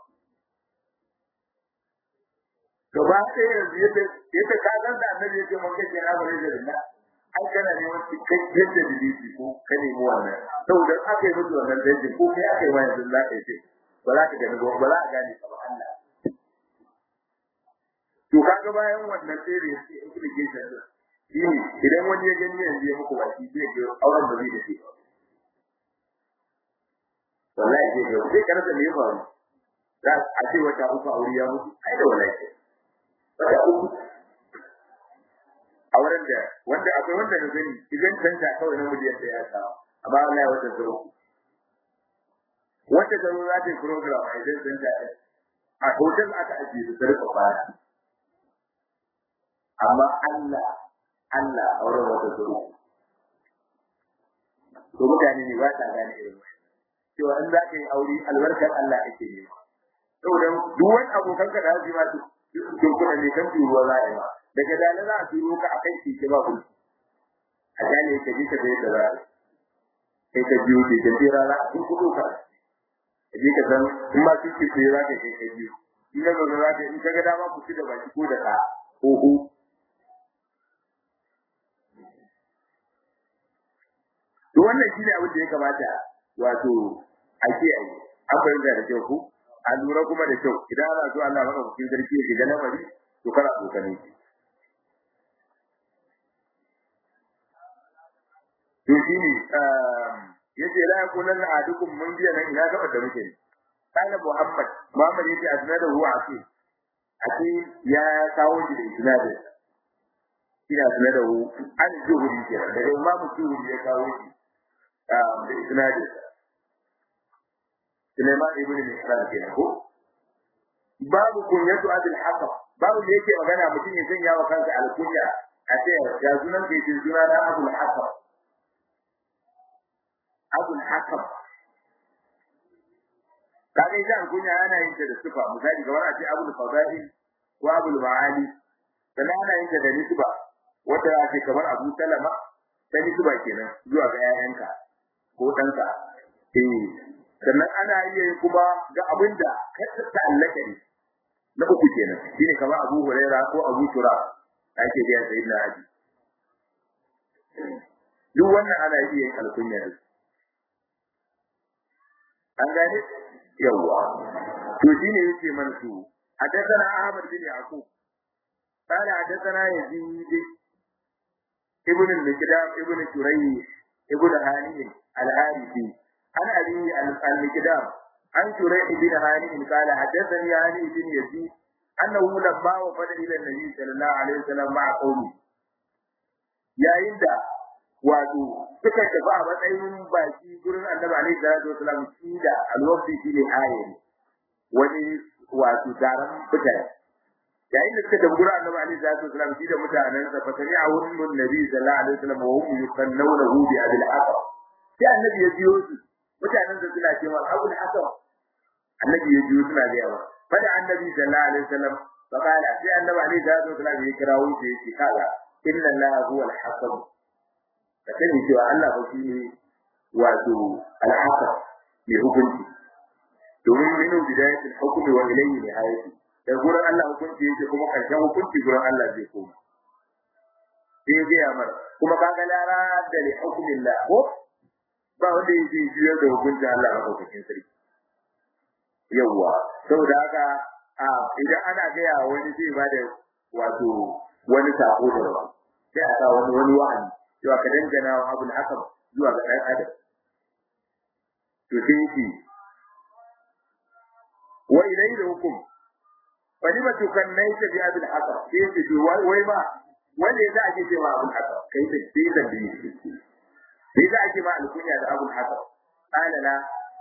gaba ɗaya yanzu yadda yadda ka san da annabi yake mun kace na bare da Allah ai kana ne wani cikakken da dalili ko ka nemi wannan saboda aka yi musu wannan dalili ko kai aka yi wa yanzu za ka yi ce ba za ka gani ba za ka gane ka ba Allah to kaga bayan wannan tsere yake implication din shi idan wani ya gani yanzu ya muku baki zai ga auren ba zai dace ba wallahi zai ga sai karanta me ya faru za a ce wata uku aure ya mutu ai da wallahi wata uku a wurin da wanda akwai wanda na gani idan canta kawai na miliyan da ya samu amma Allah ya wata zaro wanda zaro za ta yi program a idan canta a hotel aka ajiye da sarrafa baya amma Allah Allah a wurin wata zaro to mutane ne ba ta gane irin cewa in za ka yi aure albarkar Allah ake nema saboda duk wani abokan ka da haji ma su kuna ne kan turuwa za a yi ma daga dala za a turo ka a kai keke ba kulki a gane ka je ka zai da za a kai ka biyo ke ka jira za a tun kudo ka ka je ka san in ma su ke tsaye za ka kai ka biyo in ka zaune za ka in ka ga dama ku ci da baki ko da ka ko ko to wannan shine abin da ya kamata wato a kiyaye an fahimta da kyau ku a lura kuma da kyau idan ana so Allah maka cikin sarki ya shiga lamari to kana kokane shi to shine yace la yakunan ahadukum mun biya nan ina gaba da muke kana Muhammad Muhammad yace asnada huwa aqil aqil ya kawo shi da isnadin ina asnada hu an zuhuri kenan daga Imam Zuhuri ya kawo shi da isnadin Sulaiman ibn Mihran kenan ko babu kunyatu abul hakam babu da yake magana mutum ya sanya wa kansa alkunya a ce ya sunan da yake suna na abul hakam abul hakam kaga idan alkunya ana yin ta da sifa misali kamar a ce abul fadail ko abul ma'ali sannan ana yin ta da nisba wata ya ce kamar abu salama ta nisba kenan zuwa ga 'ya'yanka ko ɗanka eh sannan ana iya yi kuma ga abin da ka ta'allaka ne na uku kenan shine kamar Abu Huraira ko Abu Shura ake biya sayyidina Ali duk wannan ana iya yin alkunya da an gane yawa to shine yake man su hadathana Ahmad bin Yaqub قال حدثنا يزيد ابن المقدام ابن شريح ابن هاني الحارثي عن أبي المقدام عن شريح بن هاني قال حدثني هاني بن يزيد أنه لما وفد إلى النبي صلى الله عليه وسلم مع قومه يا إندا wato suka tafi a matsayin baki gurin annabi alaihi salatu wasalam shi da alwaqti shi ne ayari wani wato taron mutane yayin da suka tafi gurin annabi alaihi salatu wasalam shi da mutanen sa fatani a wurin nabi sallallahu alaihi wasallam wa hum yukannawnahu bi abil aqab sai annabi ya biyo su mutanen da suna cewa abul aqab annabi ya biyo suna ga yawa fada annabi sallallahu alaihi wasallam fa qala sai annabi alaihi salatu wasalam ya kirawo shi ya ce kaga inna allaha huwa al-hakam ka sani cewa Allah ba shi ne wato al-hakam mai hukunci domin minu bidayatul hukmi wa ilayhi nihayati da gurin Allah hukunci yake kuma karshen hukunci gurin Allah zai koma sai ga yamar kuma kaga lara da li hukmillah ko ba wanda yake jiya da hukuncin Allah a hukuncin sarki yawwa saboda haka a idan ana gaya wani zai ba da wato wani sako da rawa sai a sa wani wani wa'ani cewa ka dangana wa abul hakam zuwa ga ɗan adam to sai yake wa ilayhi hukum fa lima tukannaita bi abul hakam sai yake to wai ba wanda ya za a ce cewa abul hakam kai da sai da bi sai za a ce ma alkunya da abul hakam ana na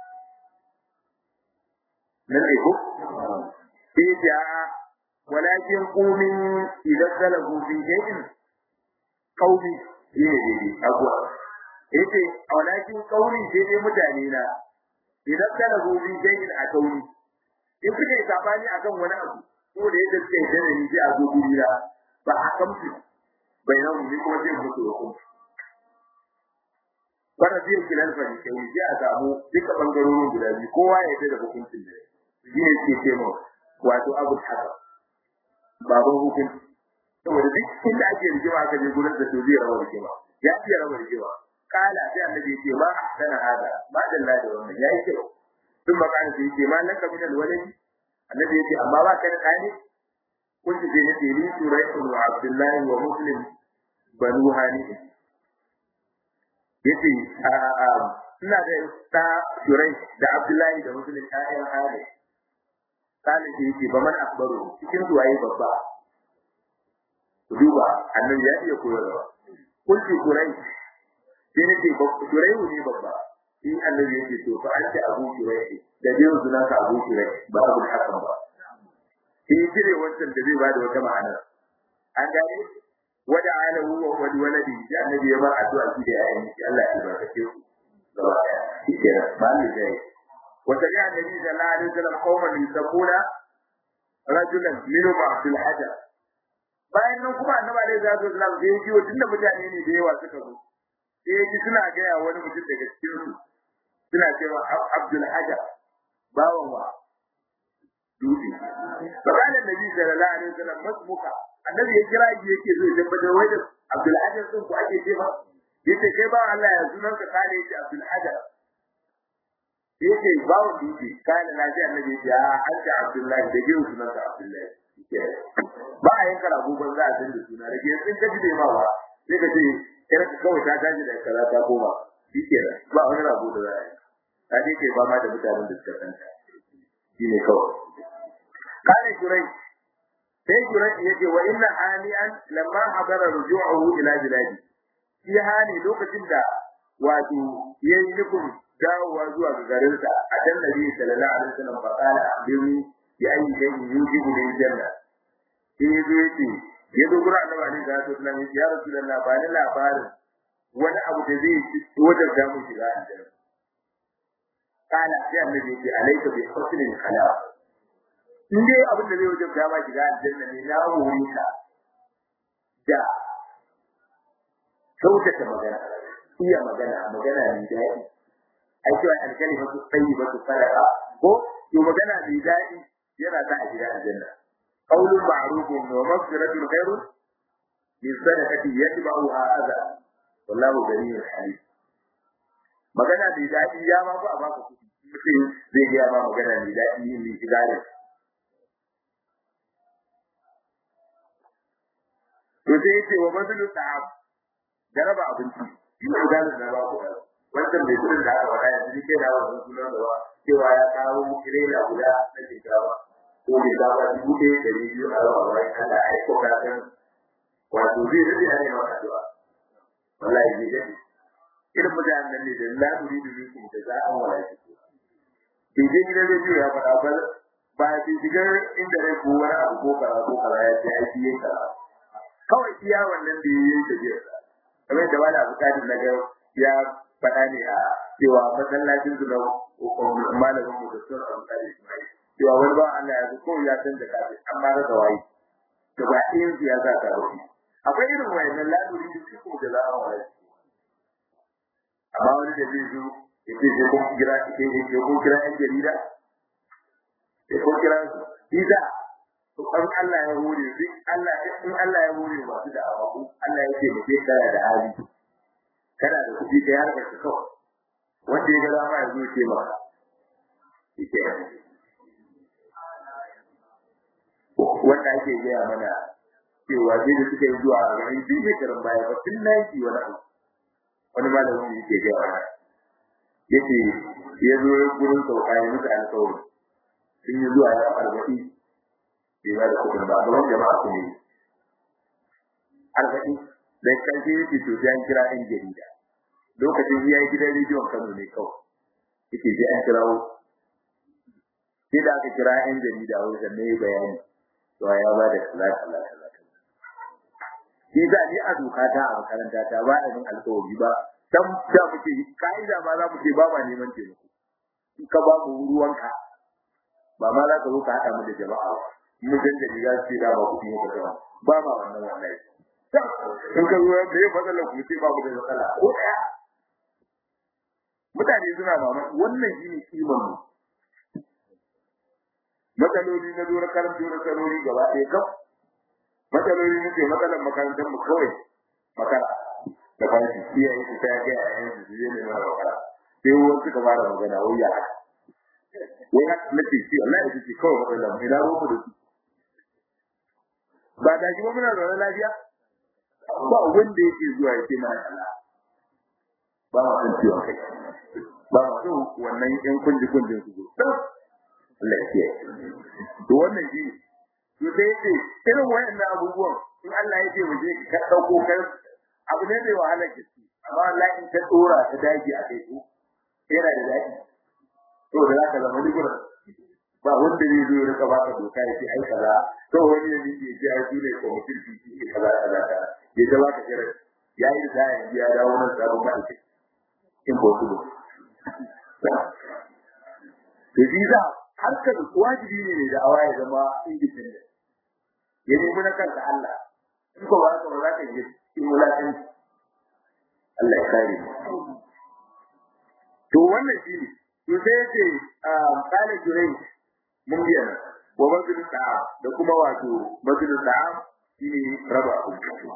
nan ne ko sai ya walakin qumin idan salahu fi shay'in qaumi ne ne abuwa yace walakin qaumi sai dai mutane na idan salahu fi shay'in a qaumi in suka yi sabani akan wani abu ko da yadda suka yi da ni sai a zo guri na ba a kamsu bai nan ni kuma zai mutu hukunci bana zai kilal fa ni sai sai a samu duka bangarorin guda biyu kowa ya yarda da hukuncin da shi ne ke ce mu wato abu haka baban hukunci saboda duk inda ake rigima aka je gurin da to zai rawar rigima ya fi rawar rigima kala sai annabi ya ce ma ahsana hada ma dalla da wannan yayi kyau sun makana sai ce ma laka min alwaladi annabi ya ce amma ba ka da kani kun ji ne ce ni turai wa abdullahi wa muslim banu hani yace a a ina da ta turai da abdullahi da muslim ayyan hali kana ce yake ba man akbaru cikin su waye babba duba annabi ya iya koyarwa kun ce turai sai nake turai ne babba shi annabi yake to fa an ce abu turai da biyu sunan ka abu turai ba abu hakan ba sai jire wancan da zai bada wata ma'ana an gane wada ala huwa wa waladi da annabi ya bar addu'a shi da yayin shi Allah ya barkace su gaba daya shi ke ba ni dai wata ya annabi sallallahu alaihi wasallam qauman yusabuna rajulan min ba'dil hajar bayan nan kuma annabi alaihi wasallam sai ya ji tunda mutane ne da yawa suka zo sai ya ji suna gaya wani mutum daga cikin su suna cewa Abdul Hajar bawan wa dutse bayan annabi sallallahu alaihi wasallam masmuka annabi ya kira shi yake zo ya tabbatar wai da Abdul Hajar din ku ake ce ba yace kai ba Allah ya sunan ka kare yace Abdul Hajar yace bawan dutse kana na ji annabi ya an ce Abdullahi da jiyo sunan ka Abdullahi ba a yanka rago ban za a san da suna rage sun kaji da ma ba sai ka ce kira ka kawai ta tashi da kaza ta koma shi ke ba wani rago da za a yi ta je ke fama da mutanen da suka santa shi ne kawai kare kurai sai kurai ya ce wa inna hani'an lamma hadara ruju'uhu ila biladi shi hani lokacin da wato yayi nufin dawowa zuwa ga garinsa a dan nabi sallallahu alaihi wasallam fa qala akhbirni bi ayyi shay'in yujibu lil janna sai ya zo yace ya zo gurin annabi alaihi salatu wasallam ya ce ya rasulullah ba ni labarin wani abu da zai wajen da mu shiga aljanna kana sai annabi ya ce alayka bi husnil kalam in dai abin da zai wajen da ma shiga aljanna ne na wuri ka da kyautata magana iya magana magana ne daɗi ai cewa alkalima su tsayi ba su fara ko to magana mai daɗi yana sa a shiga aljanna qaulun ma'rufun wa maghfiratun khairun min sadaqati yatba'uha adha wallahu ghaniyyun halim magana mai daɗi ya ma ba a baka kuɗi mutum zai ga ma magana mai daɗi yin mai shiga ne to sai yace wa mazlu ta'am da raba abinci shi ne da da ba ku wannan mai kudin da aka faɗa yanzu ke da wannan sunan da cewa ya kawo kirela guda na shinkafa ko mai dawa dubu ɗaya da biyu a rawa bayan Allah ai ko ka san wato zai rage ne ma addu'a wallahi zai gani irin mutanen nan ne da la turidu minkum jaza'an wala shukura bai je gidan rediyo ya faɗa ba ba ya shiga inda rai ko wani abu ko kaza ko kaza ya ce aiki yin kaza kawai iya wannan da yayi da biyar kamar da wani abu kadi na ga ya faɗa ne a cewa masallacin su na malamin mu da sun amfani cewa wani ba Allah ya zo ko ya san da kafin amma rasa waye da ba ɗayan siyasa ta rufi akwai irin wayannan laduri da su da za a waye amma wani da zai zo ya ce sai kun kira sai sai kun kira ɗan jarida sai kun kira su Isa an Allah ya hore duk Allah in Allah ya hore masu da abu Allah ya ce mutum kana da hali kana da kuɗi kai har ka kawai wanda ya ga dama ya zo ce maka ike wanda ake gaya mana cewa sai da suka yi zuwa a garin duk shekarun baya ba tun na yi wani abu wani malamin yake gaya mana yace ya zo gurin sauka ya musu alƙawari sun yi zuwa ya arba'in bai ba da kuɗin ba gaban jama'a su ne arba'in da ƙarshe yake to sai an kira ɗan jarida lokacin ya yi gidan rediyon Kano ne kawai yake sai an kirawo sai da aka kira ɗan jarida wajen ne bayani to ya ba da kaza kaza kaza shi za ni a doka ta a makaranta ta ba da alƙawari ba dan da muke kaida ma za mu ce ba ma neman taimako in ka ba mu ruwanka ba ma za ka zo ka haɗa mu da jama'a mun dan da riga ce da ba ku yi ka ba ma wannan wallahi in ka zo da ya fadala ku ce ba mu da matsala ko ɗaya mutane suna mamaki wannan shine kiman mu matsaloli na zo na karanto na sarori gaba ɗaya kam matsaloli ne matsalar makarantar mu kawai makara da fashi iyaye su ta ga yayin su je ne na makara sai wani suka fara magana wai ya wai haka nake ci Allah ya ce kawai matsalar mu ina ruwa da su ba da shi ba muna zaune lafiya ba wanda yake zuwa ya ce mana Allah ba ma san ciwon kai ba ma so wannan yan kunji kunjin su zo Allah ya kiyaye to wannan shi to sai ce irin wayannan abubuwan in Allah ya ce mu je ka dauko kai abu ne mai wahalar gaske amma Allah in ka dora ta dage a kai ko yana da dadi to da zaka zama dubura ba wanda zai zo ya rika baka doka ya ce ai kaza to wani ne yake ce ai su ne ko mutum shi ke kaza kaza kaza ya ta baka kira ya yi da ya dawo nan sabon ma'aikaci impossible to shi za harkar wajibi ne da awa ya zama independent ya nemi na kanka Allah in ko ba ka ba za ka yi cikin wulaƙin Allah ya kare mu to wannan shi ne to sai yace qala jurai mun biya wa bazul sa'a da kuma wato bazul sa'a shine raba abinci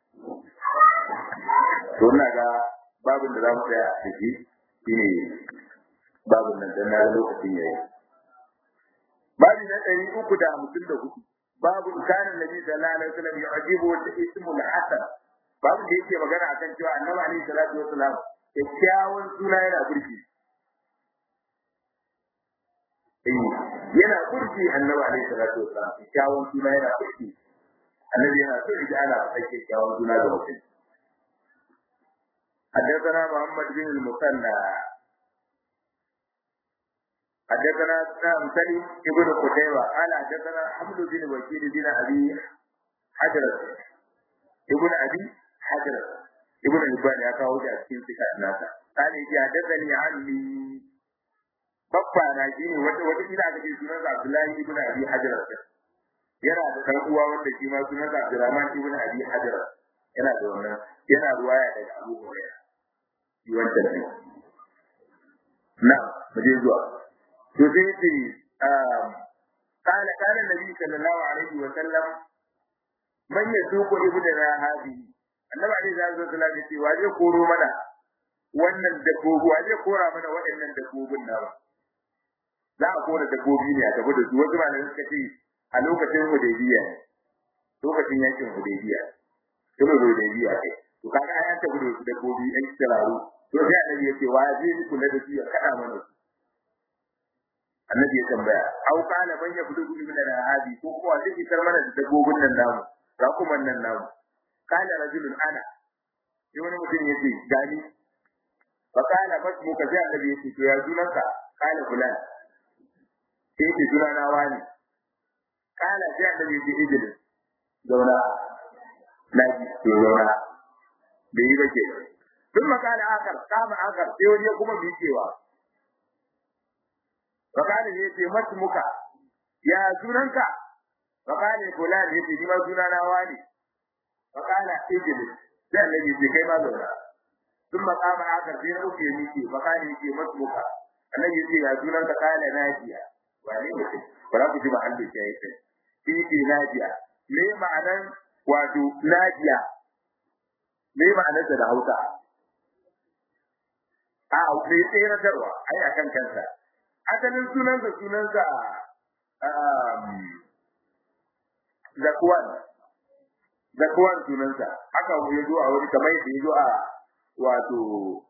to ina ga babin da za mu tsaya a ciki shine babin nan dan na lokacin yayi babi na ɗari uku da hamsin da hudu babu kanin nabi sallallahu alaihi wasallam yu'jibu ismul hasan babu da yake magana akan cewa annabi alaihi salatu wasallam kyakkyawan suna yana burki eh yana burki annabi alaihi salatu wasallam kyakkyawan suna yana burki annabi yana so ya ana faɗa kyakkyawan suna ga mutum حدثنا محمد بن المثنى حدثنا سلام سليم ابن قتيبة قال حدثنا حمد بن وكيل بن أبي حجر ابن أبي حجر ابن البان يا كاو جا cikin sika nasa قال يجي حدثني عني babba na shine wata wata ina da ke sunan Abdullahi ibn Abi Hajar yana da kan uwa wanda shi ma sunan Abdurrahman ibn Abi Hajar yana da wannan yana ruwaya daga Abu Hurairah shi wannan ne na mu je zuwa to sai ce قال قال النبي صلى الله عليه وسلم من يسوق ابننا هذه annabi alaihi salatu wasallam ya ce wa zai koro mana wannan dabbobi wa zai kora mana waɗannan dabbobin nawa za a kora dabbobi ne a tafi da su wasu malamai suka ce a lokacin hudaybiya ne lokacin yakin hudaybiya kuma hudaybiya kai to kaga an tafi da su dabbobi ɗan tsiraru to sai annabi ya ce wa zai kula da su ya kada mana su annabi ya tambaya au kana man ya fudu min da hadi ko kuma zai fitar mana da dabbobin nan namu rakuman nan namu kana rajulun ana sai wani mutum ya ce gani fa kana fasmu ka sai annabi ya ce to ya sunanka kana fulan sai ya ce sunana wani kana sai annabi ya ce ijil zauna na ji to zauna bai yi ba ke sun makana akar kama akar sai wani ya kuma miƙewa fa kana ya ce masmuka ya sunanka fa kana fulan ya ce ni ma sunana wani fa kana ijil sai annabi ce kai ma zauna sun makama akar sai na uku ya miƙe fa kana ya ce masmuka annabi ya ce ya sunanka kana najiya wane ne ba za ku ji mahallin shi ya yi kai shi ke najiya me ma'anan wato najiya me ma'anarsa da hausa a me tseratarwa ai akan kansa asalin sunansa sunansa zakuwan zakuwan sunansa haka ya zo a wani kamar yadda ya zo a wato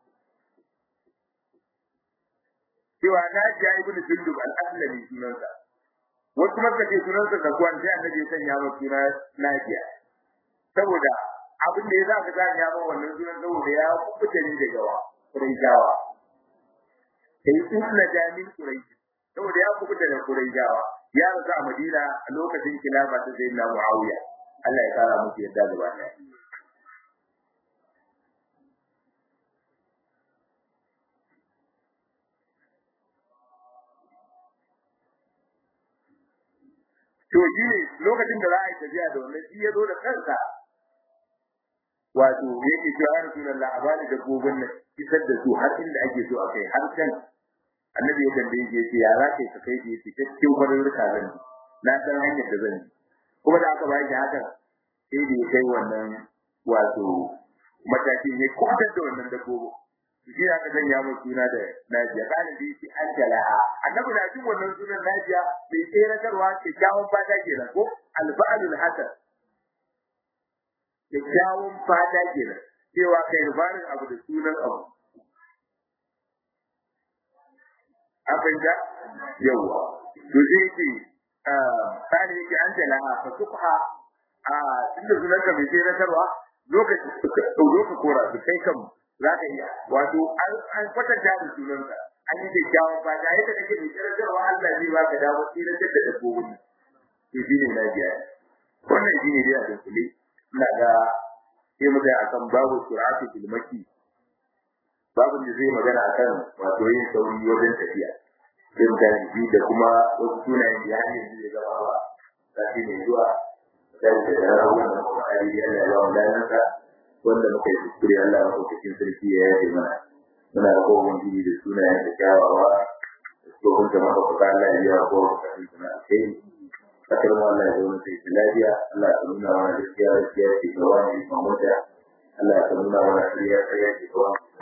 cewa najiya ibn sunduk al-aslami sunansa wasu maka ce sunansa zakuwan sai annabi ya sanya masa suna najiya saboda abin da ya za ka sanya masa wannan sunan saboda ya kubuta ni daga wa Quraishawa sai usla jamin Quraish saboda ya kubuta da Quraishawa ya rasu a Madina a lokacin khilafa ta Sayyidina Muawiya Allah ya kara musu yadda gaba ɗaya to shi ne lokacin da za a yi tafiya da wannan shi ya zo da kansa wato yake cewa ya rasulullah a bani dabbobin nan isar da su har inda ake so a kai har can annabi ya tambaye shi yace ya za ka ka kai shi yace cikin kwarurruka zan na san hanyar da zan kuma da aka bayar da hakan sai da ya kai wannan wato matakin ya kwatar da wannan dabbobin shi aka sanya mu suna da Najiya kana da shi an jalaha annabi na jin wannan sunan Najiya mai tseratarwa kyakkyawan fata kenan ko alba'alul hasan kyakkyawan fata kenan cewa kai rubarin abu da sunan abu abin da yawa to sai ce kana yake an jalaha fa subha a tunda sunan ka mai tseratarwa lokaci ka kora su kai kan za ka iya wato an kwatanta da sunanka an yi kyakkyawan fata yadda kake da kirkarwa Allah zai baka damar tsirar da dabbobin to shi ne na biya wannan shi ne dai a dunkule ina ga sai mu ga akan babu sur'atu fil maki babu da zai magana akan wato yin sauri wajen tafiya sai mu gane shi da kuma wasu sunayen da hanyar da zai gaba ba sai ne zuwa sai da rawar da kuma ayi Allah ya ba mu lafiya wanda muka yi kuskure Allah ya cikin sarki ya yaje mana muna da kowa jini da sunayen da kyawawa ko kun ta maka kuka Allah ya yi ko ka yi kuma sai kasar mu Allah ya zo sai lafiya Allah ya nuna mana gaskiya gaskiya ce ga wani mamota Allah ya nuna mana shirya shirya ce ga wani